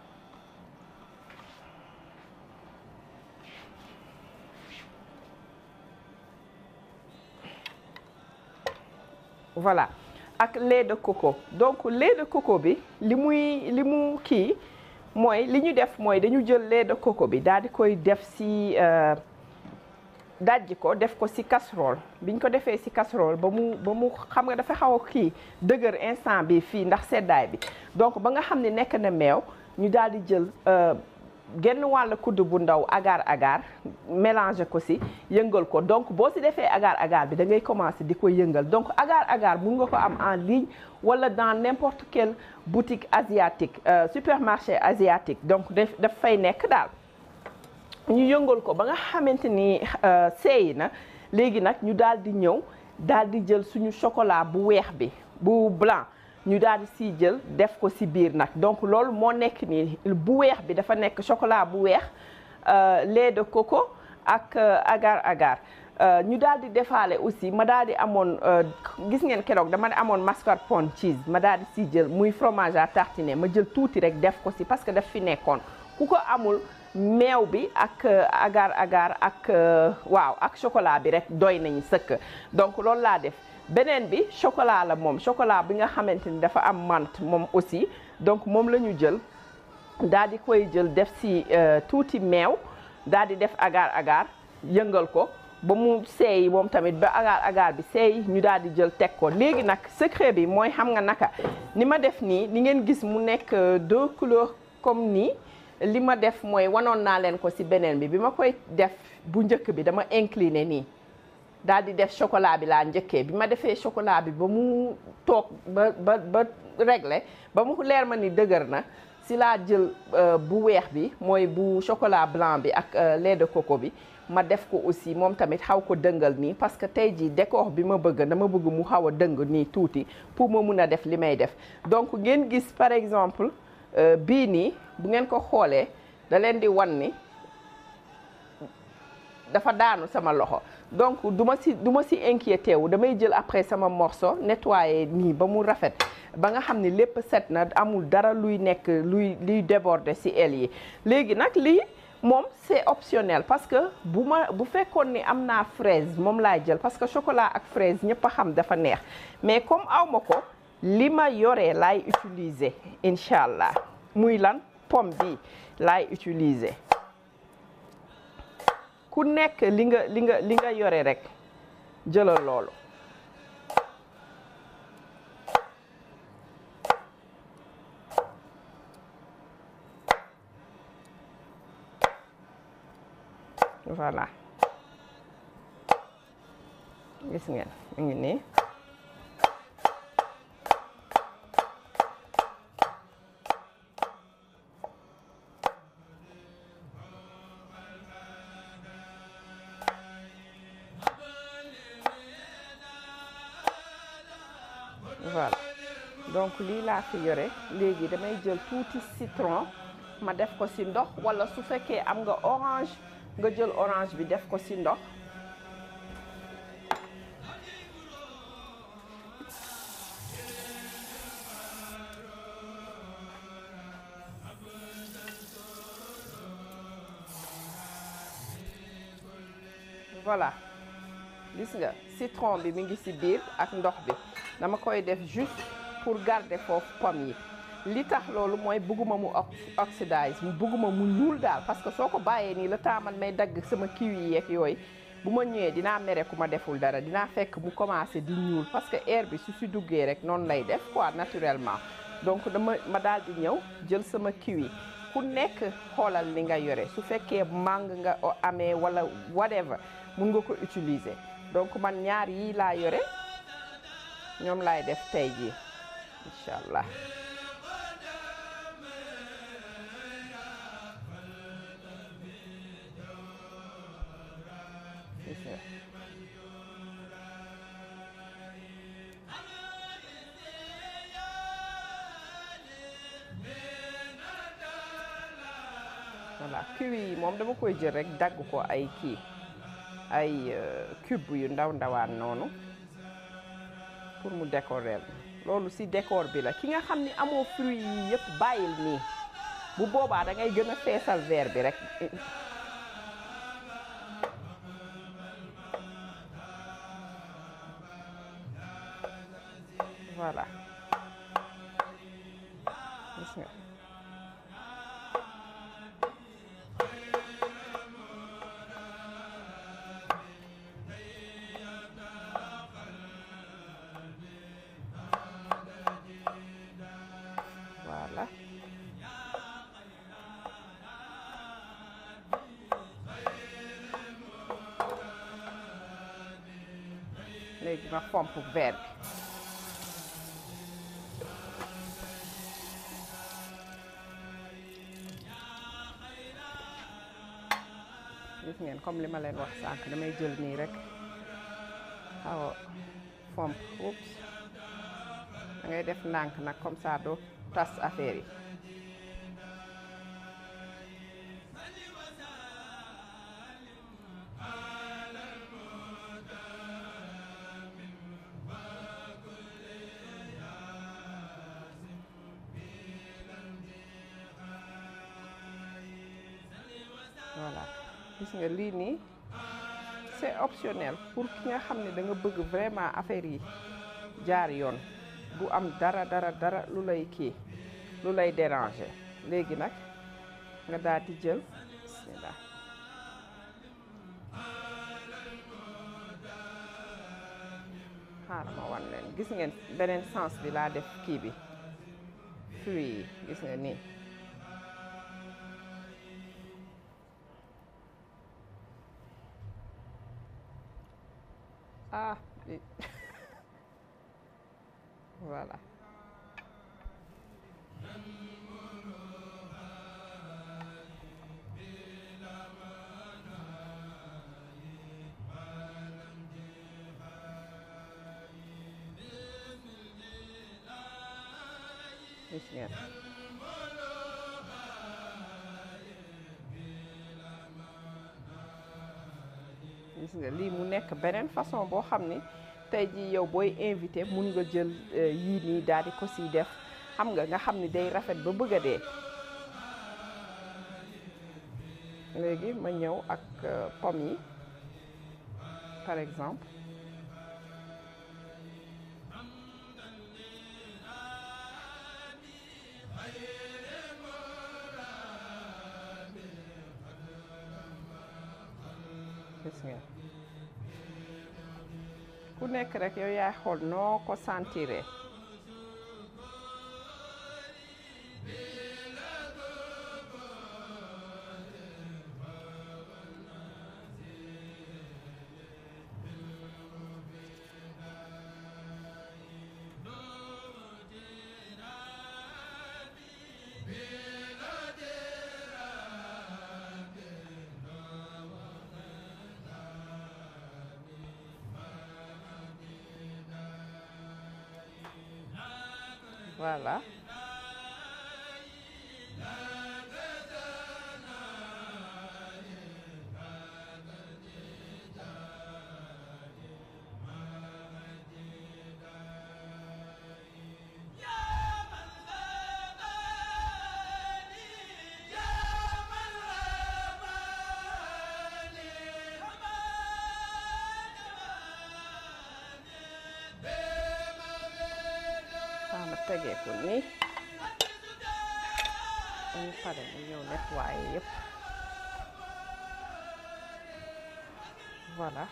voilà ak lait de coco donc lait de coco bi li muy li mu kii mooy li ñu def mooy dañu jël lait de coco bi daal di koy def ci dajji ko def ko ci casserole biñ ko defee ci casserole ba mu ba mu xam nga dafa xaw a kii dëgër instant bi fii ndax seddaay bi donc ba nga xam ne nekk na meew ñu daal di jël genn wàll kudd bu ndaw agar agar mélanger ko ci yëngal ko donc boo ci defee agar agar bi da ngay commencer di ko yëngal donc agar agar mun nga ko am en ligne wala dans n'importe quelle boutique asiatique supermarché asiatique donc daf fay nekk daal ñu yëngal ko ba nga xamante ni seey na léegi nag ñu daal di ñëw daal di jël suñu chocolat bu weex bi bu blanc ñu daal di siy jël def ko si biir nag donc loolu moo nekk nii bu weex bi dafa nekk chocolat bu weex lait de coco ak agar agar ñu daal di defaale aussi ma daal di amoon gis ngeen keroog dama amoon mascarpone cheese ma daal di siy jël muy fromage à tartiner ma jël tuuti rek def ko si parce que daf fi nekkoon ku ko amul meew bi ak agar agar ak waaw ak chocolat bi rek doy nañu sëkk donc loolu laa def beneen bi chocolat la moom chocolat bi nga xamante ni dafa am menthe moom aussi donc moom la ñu jël daal di koy jël def si tuuti meew daal di def agar agar yëngal ko ba mu seey moom tamit ba agar agar bi seey ñu daal di jël teg ko léegi nag secret bi mooy xam nga naka ni ma def nii ni ngeen gis mu nekk deux couleurs comme nii li ma def mooy wanoon naa leen ko si beneen bi bi ma koy def bu njëkk bi dama incliné nii daal di def chocolat bi laa njëkkee bi ma defee chocolat bi ba mu toog ba ba ba réglé ba mu leer ma ni dëgër na si laa jël bu weex bi mooy bu chocolat blanc bi ak lait de coco bi ma def ko aussi moom tamit xaw ko dëngal nii parce que tey jii décor bi ma bëgg dama bëgg mu xaw a dëng nii tuuti pour ma mun a def li may def donc ngeen gis par exemple bii nii bu ngeen ko xoolee da leen di wan ni dafa daanu sama loxo donc du ma si du ma si inquiété wu damay jël après sama morceau nettoyer nii ba mu rafet ba nga xam ne lépp set na amul dara luy nekk luy luy déborder si aile yi léegi nag lii moom c'est optionnel parce que bu ma bu fekkoon ni am naa fraise moom laay jël parce que chocolat ak fraise ñëpp a xam dafa neex mais comme aw ma ko li ma yoree laay utiliser incha allah muy lan pomme bi laay utiliser ku nekk li nga li nga li nga yore rek jëlal loolu voilà gis ngeen mu ngi nii voilà donc lii laa fi yore léegi damay jël tuuti citron ma def ko ci ndox walla su fekkee am nga orange nga jël orange bi def ko ci ndox voilà gis nga citron bi mi ngi ci biir ak ndox bi dama koy def juste pour garder foofu pomme yi li tax loolu mooy bëgguma mu oxydise mu bëgguma mu ñuul daal parce que soo ko bàyyee nii le temps man may dagg sama kiwi yi yeeg yooyu bu ma ñëwee dinaa mere ku ma deful dara dinaa fekk mu commencé di ñuul parce que air bi su si duggee rek noonu lay def quoi naturellement donc dama ma daal di ñëw jël sama kiwi ku nekk xoolal li nga yore su fekkee màng nga amee wala whatever mun nga ko utiliser donc man ñaar yii laa yore ñoom laay def tey jii incha allah voilà kiwi yi moom dama koy jël rek dagg ko ay kii ay cube yu ndaw ndawaan noonu pour mu décorer loolu ci décor bi la ki nga xam ni amoo fruit yi yëpp bàyyil nii bu boobaa da ngay gën a feesal verre bi rek voilà gis nga voilà léegi ma fomp verre bi gis ngeen comme li ma leen wax sànq damay jël nii rek xaw a fomp oups da ngay def ndànk nag comme ça doo tas affaire yi voilà gis nga lii nii c'est optionnel pour ki nga xam ne da nga bëgg vraiment affaire yi jaar yoon du am dara dara dara lu lay kii lu lay déranger léegi nag nga daal di jël bismillah xaaral ma wan leen gis ngeen beneen sens bi laa def kii bi fruit yi gis nga nii ah voilà gis ngeen gis nga lii mu nekk beneen façon boo xam ni tey jii yow booy invité mun nga jël yii nii daal di ko siy def xam nga nga xam ni day rafet ba bëgg a dee léegi ma ñëw ak pomme yi par exemple gis nga ku nekk rek yow yaay xool noo ko sentiré voilà ma tegee ko nii dañu pare ñu ñëw nettoyer yëpp voilà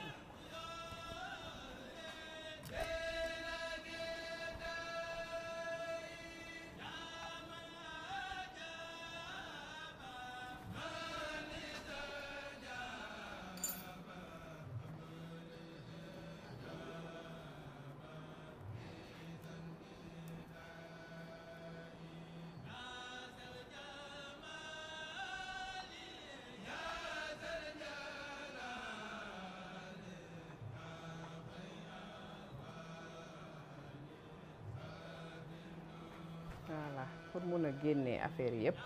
voilà pour mun a génnee affaire yëpp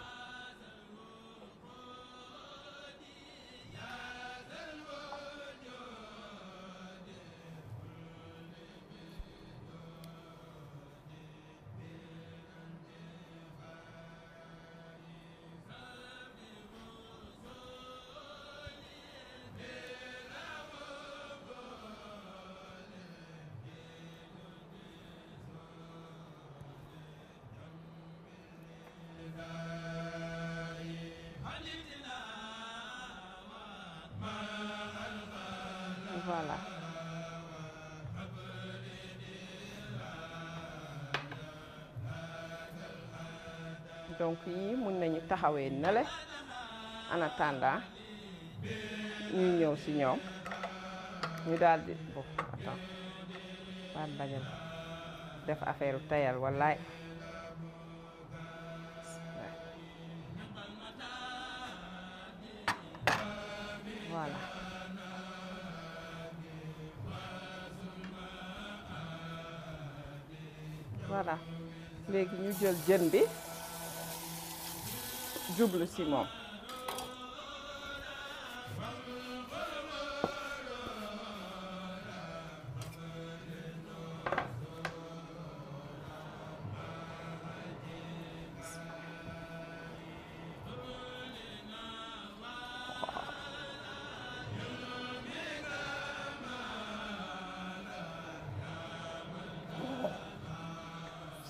voilà donc yii mun nañu taxawee nale en attendant ñu ñëw si ñoom ñu daal di bo attends baat bañal def affaire tayal wallaay voilà voilà léegi ñu jël jën bi jublu si moom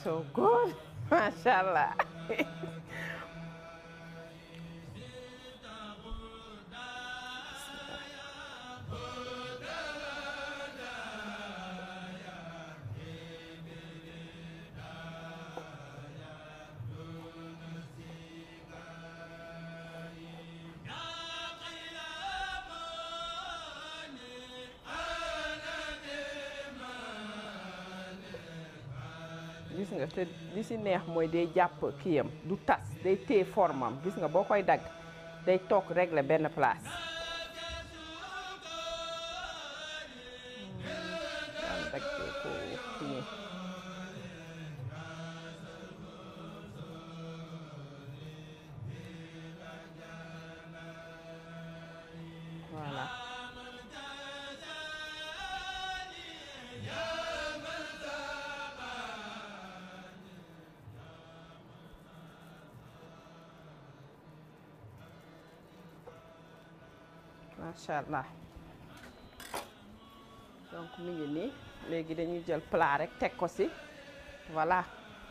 so good macha allah gis nga te li si neex mooy day jàpp kiyam du tas day téye formam gis nga boo koy dagg day toog régler benn place daan daggee ko nii voilà macha allah donc mi ngi nii léegi dañuy jël plat rek teg ko ci voilà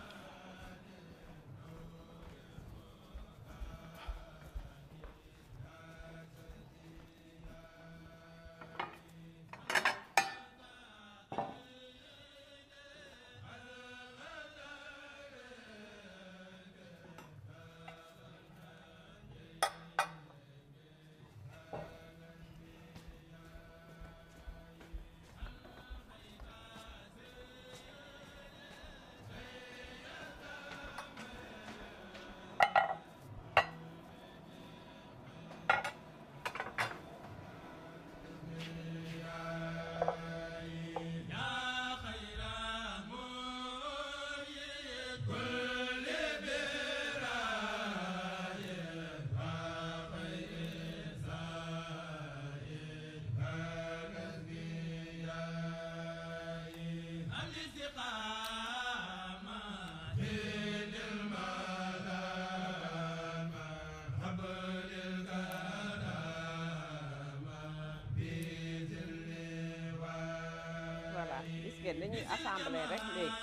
voilà gis ngeen dañuy assembler rek léegi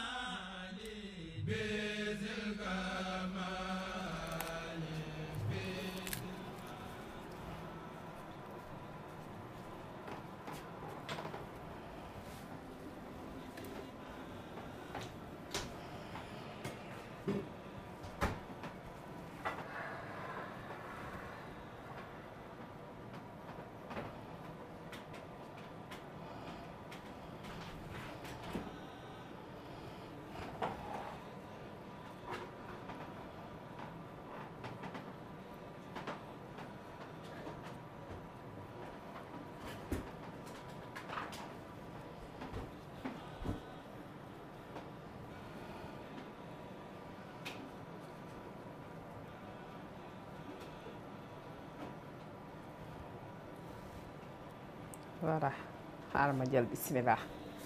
voilà xaaral ma jël bismillah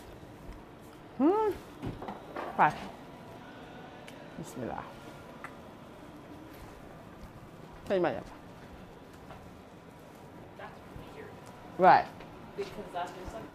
waay bismillah sëñ ma jël waay Because that's just like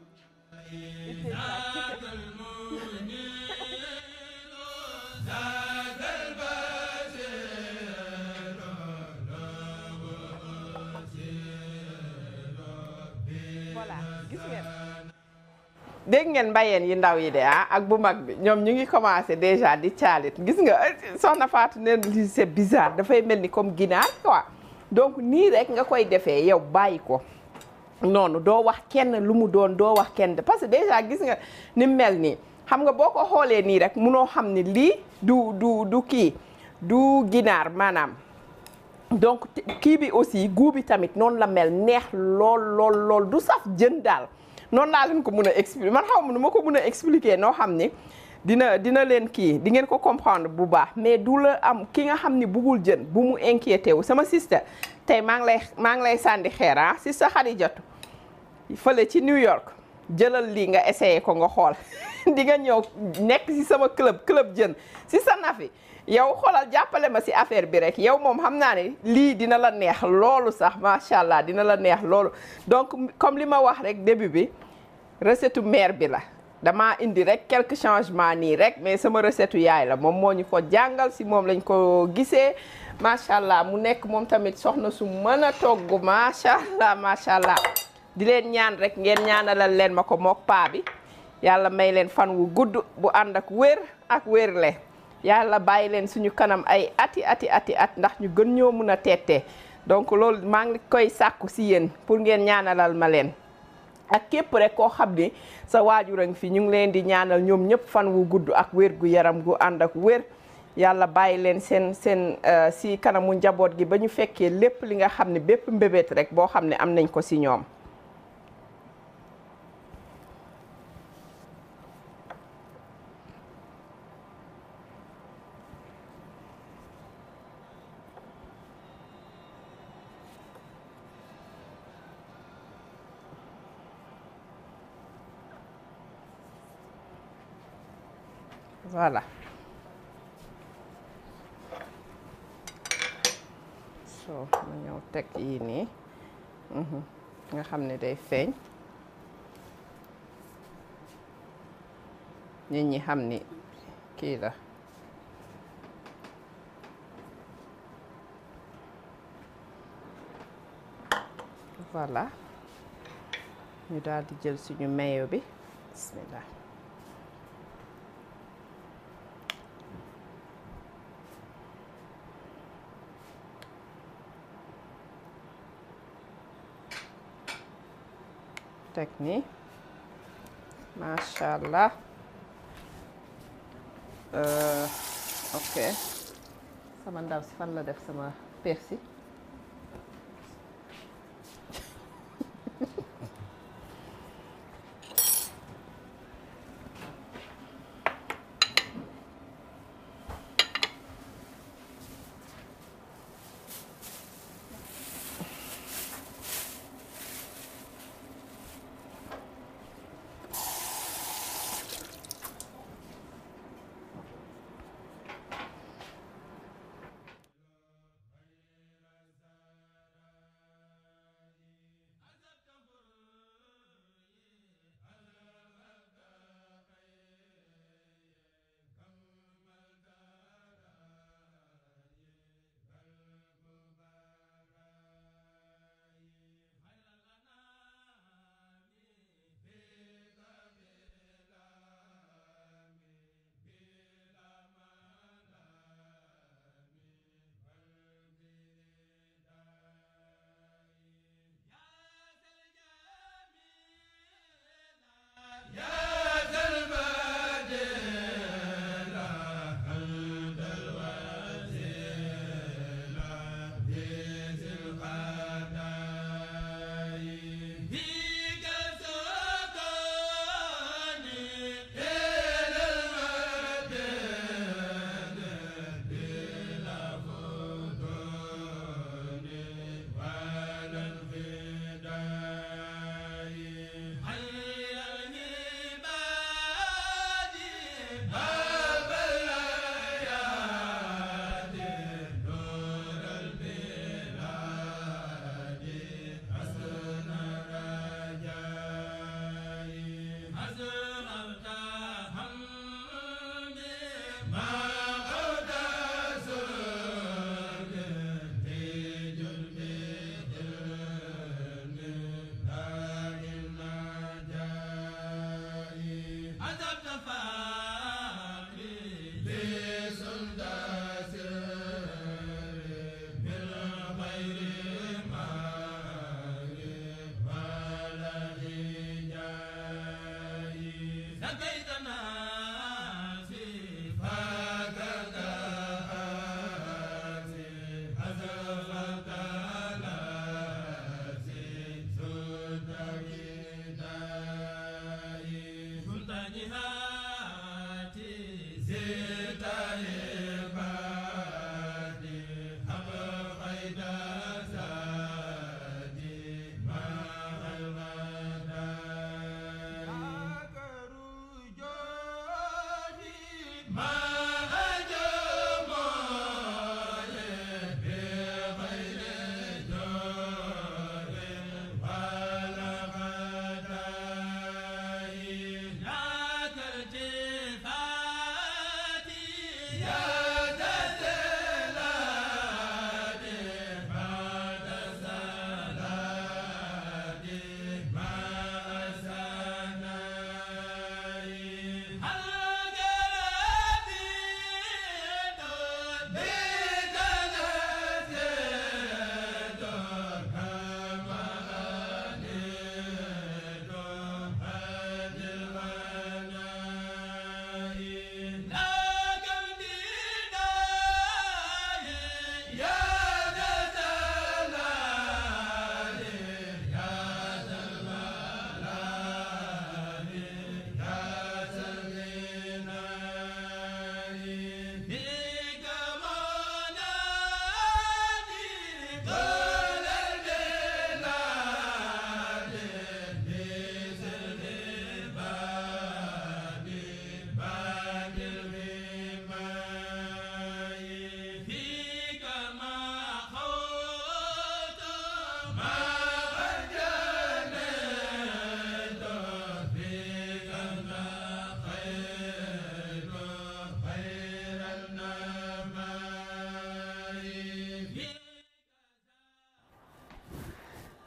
voilà gis ngeen dégg ngeen mbayeen yi ndaw yi de ah ak bu mag bi ñoom ñu ngi commencé déjà di caalit gis nga soxna Fatou ne lii c'est bizarre dafay mel ni comme ginaar quoi donc nii rek nga koy defee yow bàyyi ko noonu doo wax kenn lu mu doon doo wax kenn parce que déjà gis nga ni mu mel nii xam nga boo ko xoolee nii rek munoo xam ni lii du du du kii du ginaar maanaam donc kii bi aussi goût bi tamit noonu la mel neex lool lool lool du saf jën daal noonu laa leen ko mun a expliquer man xaw ma nu ma ko mun a expliquer noo xam ni dina dina leen kii di ngeen ko comprendre bu baax mais du la am ki nga xam ni bugul jën bu mu inquiété wu sama sister tey maa ngi lay maa ngi lay sànni xeer ah sister Xadijatu fële ci New York jëlal lii nga essayé ko nga xool di nga ñëw nekk ci sama club club jën ci sa nafi yow xoolal jàppale ma ci affaire bi rek yow moom xam naa ne lii dina la neex loolu sax macha allah dina la neex loolu donc comme li ma wax rek début bi recette mère bi la dama indi rek quelques changements nii rek mais sama recette yaay la moom moo ñu ko jàngal si moom lañ ko gisee macha allah mu nekk moom tamit soxna su mën a togg macha allah macha allah di leen ñaan rek ngeen ñaanalal leen ma ko mook paa bi yàlla may leen fan wu gudd bu ànd ak wér ak wérle yàlla bàyyi leen suñu kanam ay ati ati ati at ndax ñu gën ñoo mun a teete donc loolu maa ngi koy sàkku si yéen pour ngeen ñaanalal ma leen ak képp rek koo xam ni sa waajur a ngi fi ñu ngi leen di ñaanal ñoom ñëpp fan wu gudd ak wér gu yaram gu ànd ak wér yàlla bàyyi leen seen seen si kanamu njaboot gi ba ñu fekkee lépp li nga xam ne bépp mbébét rek boo xam ne am nañ ko si ñoom voilà so ma ñëw teg yii nii nga xam ne day feeñ nit ñi xam ni kii la voilà ñu daal di jël suñu mayo bi bismillah teg nii macha allah ok sama ndaw si fan la def sama persil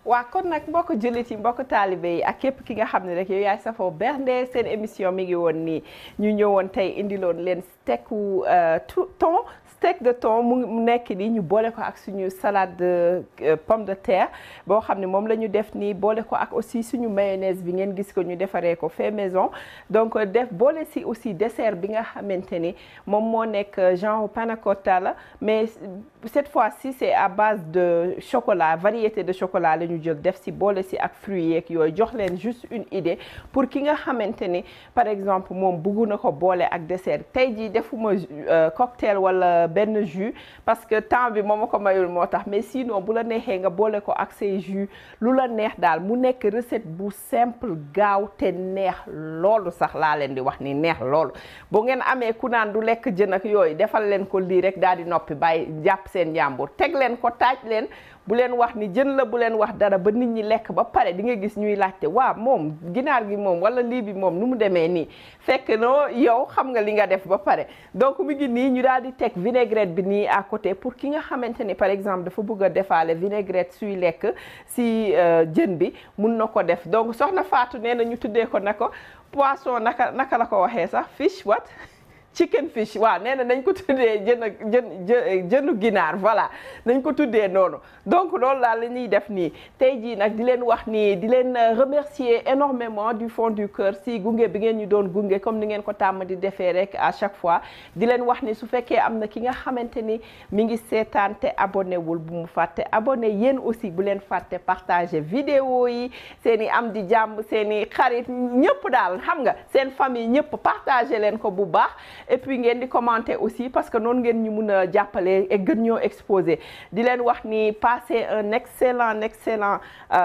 waa kon nag mbokk jullit yi mbokk taalibe yi ak képp ki nga xam ne rek yow yaay safoo bernde seen émission mi ngi woon nii ñu ñëwoon tey indiloon leen steaku thon steak de thon mu nekk nii ñu boole ko ak suñu salade de pomme de terre boo xam ne moom la ñu def nii boole ko ak aussi suñu mayonnaise bi ngeen gis ko ñu defaree ko fait maison donc def boole si aussi dessert bi nga xamante ni moom moo nekk genre panna cotta la mais cette fois-ci c'est à base de chocolat variété de chocolat la ñu jël def si boole si ak fruits yeeg yooyu jox leen juste une idée pour ki nga xamante ni par exemple moom bëggu na ko boole ak dessert tey jii defuma cocktail wala benn jus parce que temps bi moo ma ko mayul moo tax mais sinon bu la neexee nga boole ko ak say jus lu la neex daal mu nekk recette bu simple gaaw te neex loolu sax laa leen di wax ni neex loolu bu ngeen amee ku naan du lekk jën ak yooyu defal leen ko lii rek daal di noppi bàyyi jàpp seen njàmbur teg leen ko taaj leen bu leen wax ni jën la bu leen wax dara ba nit ñi lekk ba pare di nga gis ñuy laajte waa moom ginaar gi moom wala lii bi moom nu mu demee nii fekk noo yow xam nga li nga def ba pare donc mi ngi nii ñu daal di teg vinaigrette bi nii à côté pour ki nga xamante ni par exemple dafa bëgg a defaale vinaigrette suy lekk si jën bi mun na ko def donc soxna Fatou nee na ñu tuddee ko na ko poisson naka naka la ko waxee sax fish what chicken fish waaw nee na nañ ko tuddee jën ak jën jënu ginaar voilà nañ ko tuddee noonu donc loolu daal la ñuy def nii tey jii nag di leen wax nii di leen remercier énormément du fond du cœur si gunge bi ngeen ñu doon gunge comme ni ngeen ko tàmm di defee rek à chaque fois di leen wax ni su fekkee am na ki nga xamante ni mi ngi seetaan te abonné wul bu mu fàtte abonné yéen aussi bu leen fàtte partager vidéo yi seen i am di jàmm seen i xarit ñëpp daal xam nga seen famille ñëpp partager leen ko bu baax et puis ngeen di commenter aussi parce que noonu ngeen ñu mun a jàppale et gën ñoo exposé di leen wax ni passer un excellent excellent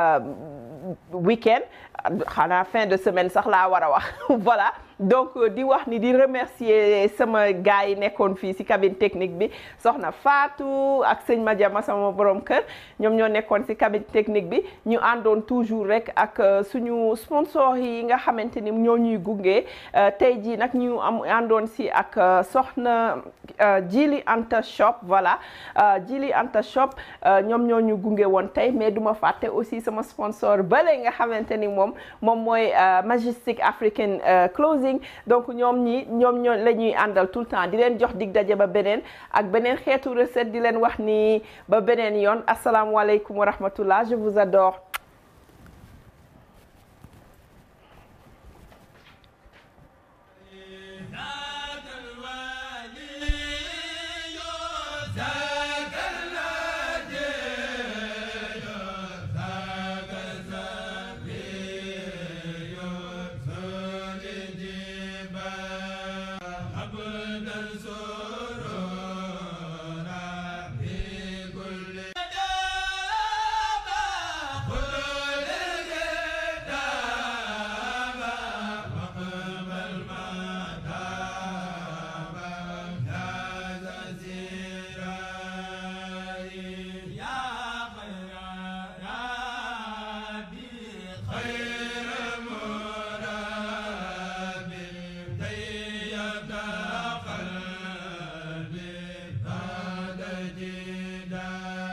week-end xanaa fin de semaine sax laa war a wax voilà donc di wax ni di remercier sama gars yi nekkoon fii ci cabine technique bi soxna Fatou ak sëñ Madiama sama borom kër ñoom ñoo nekkoon ci cabine technique bi ñu àndoon toujours rek ak suñu sponsor yi nga xamante ni ñoo ñuy gunge tey jii nag ñu am àndoon ci ak soxna Jili Anta shop voilà Jili Anta shop ñoom ñoo ñu gunge woon tey mais duma fàtte aussi sama sponsor bale nga xamante ni moom moom mooy Majestic African Clothing donc ñoom ñi ñoom ñoo la ñuy àndal tout le temps di leen jox dig daje ba beneen ak beneen xeetu recette di leen wax ni ba beneen yoon asalaamualeykum wa rahmatullah je vous adore da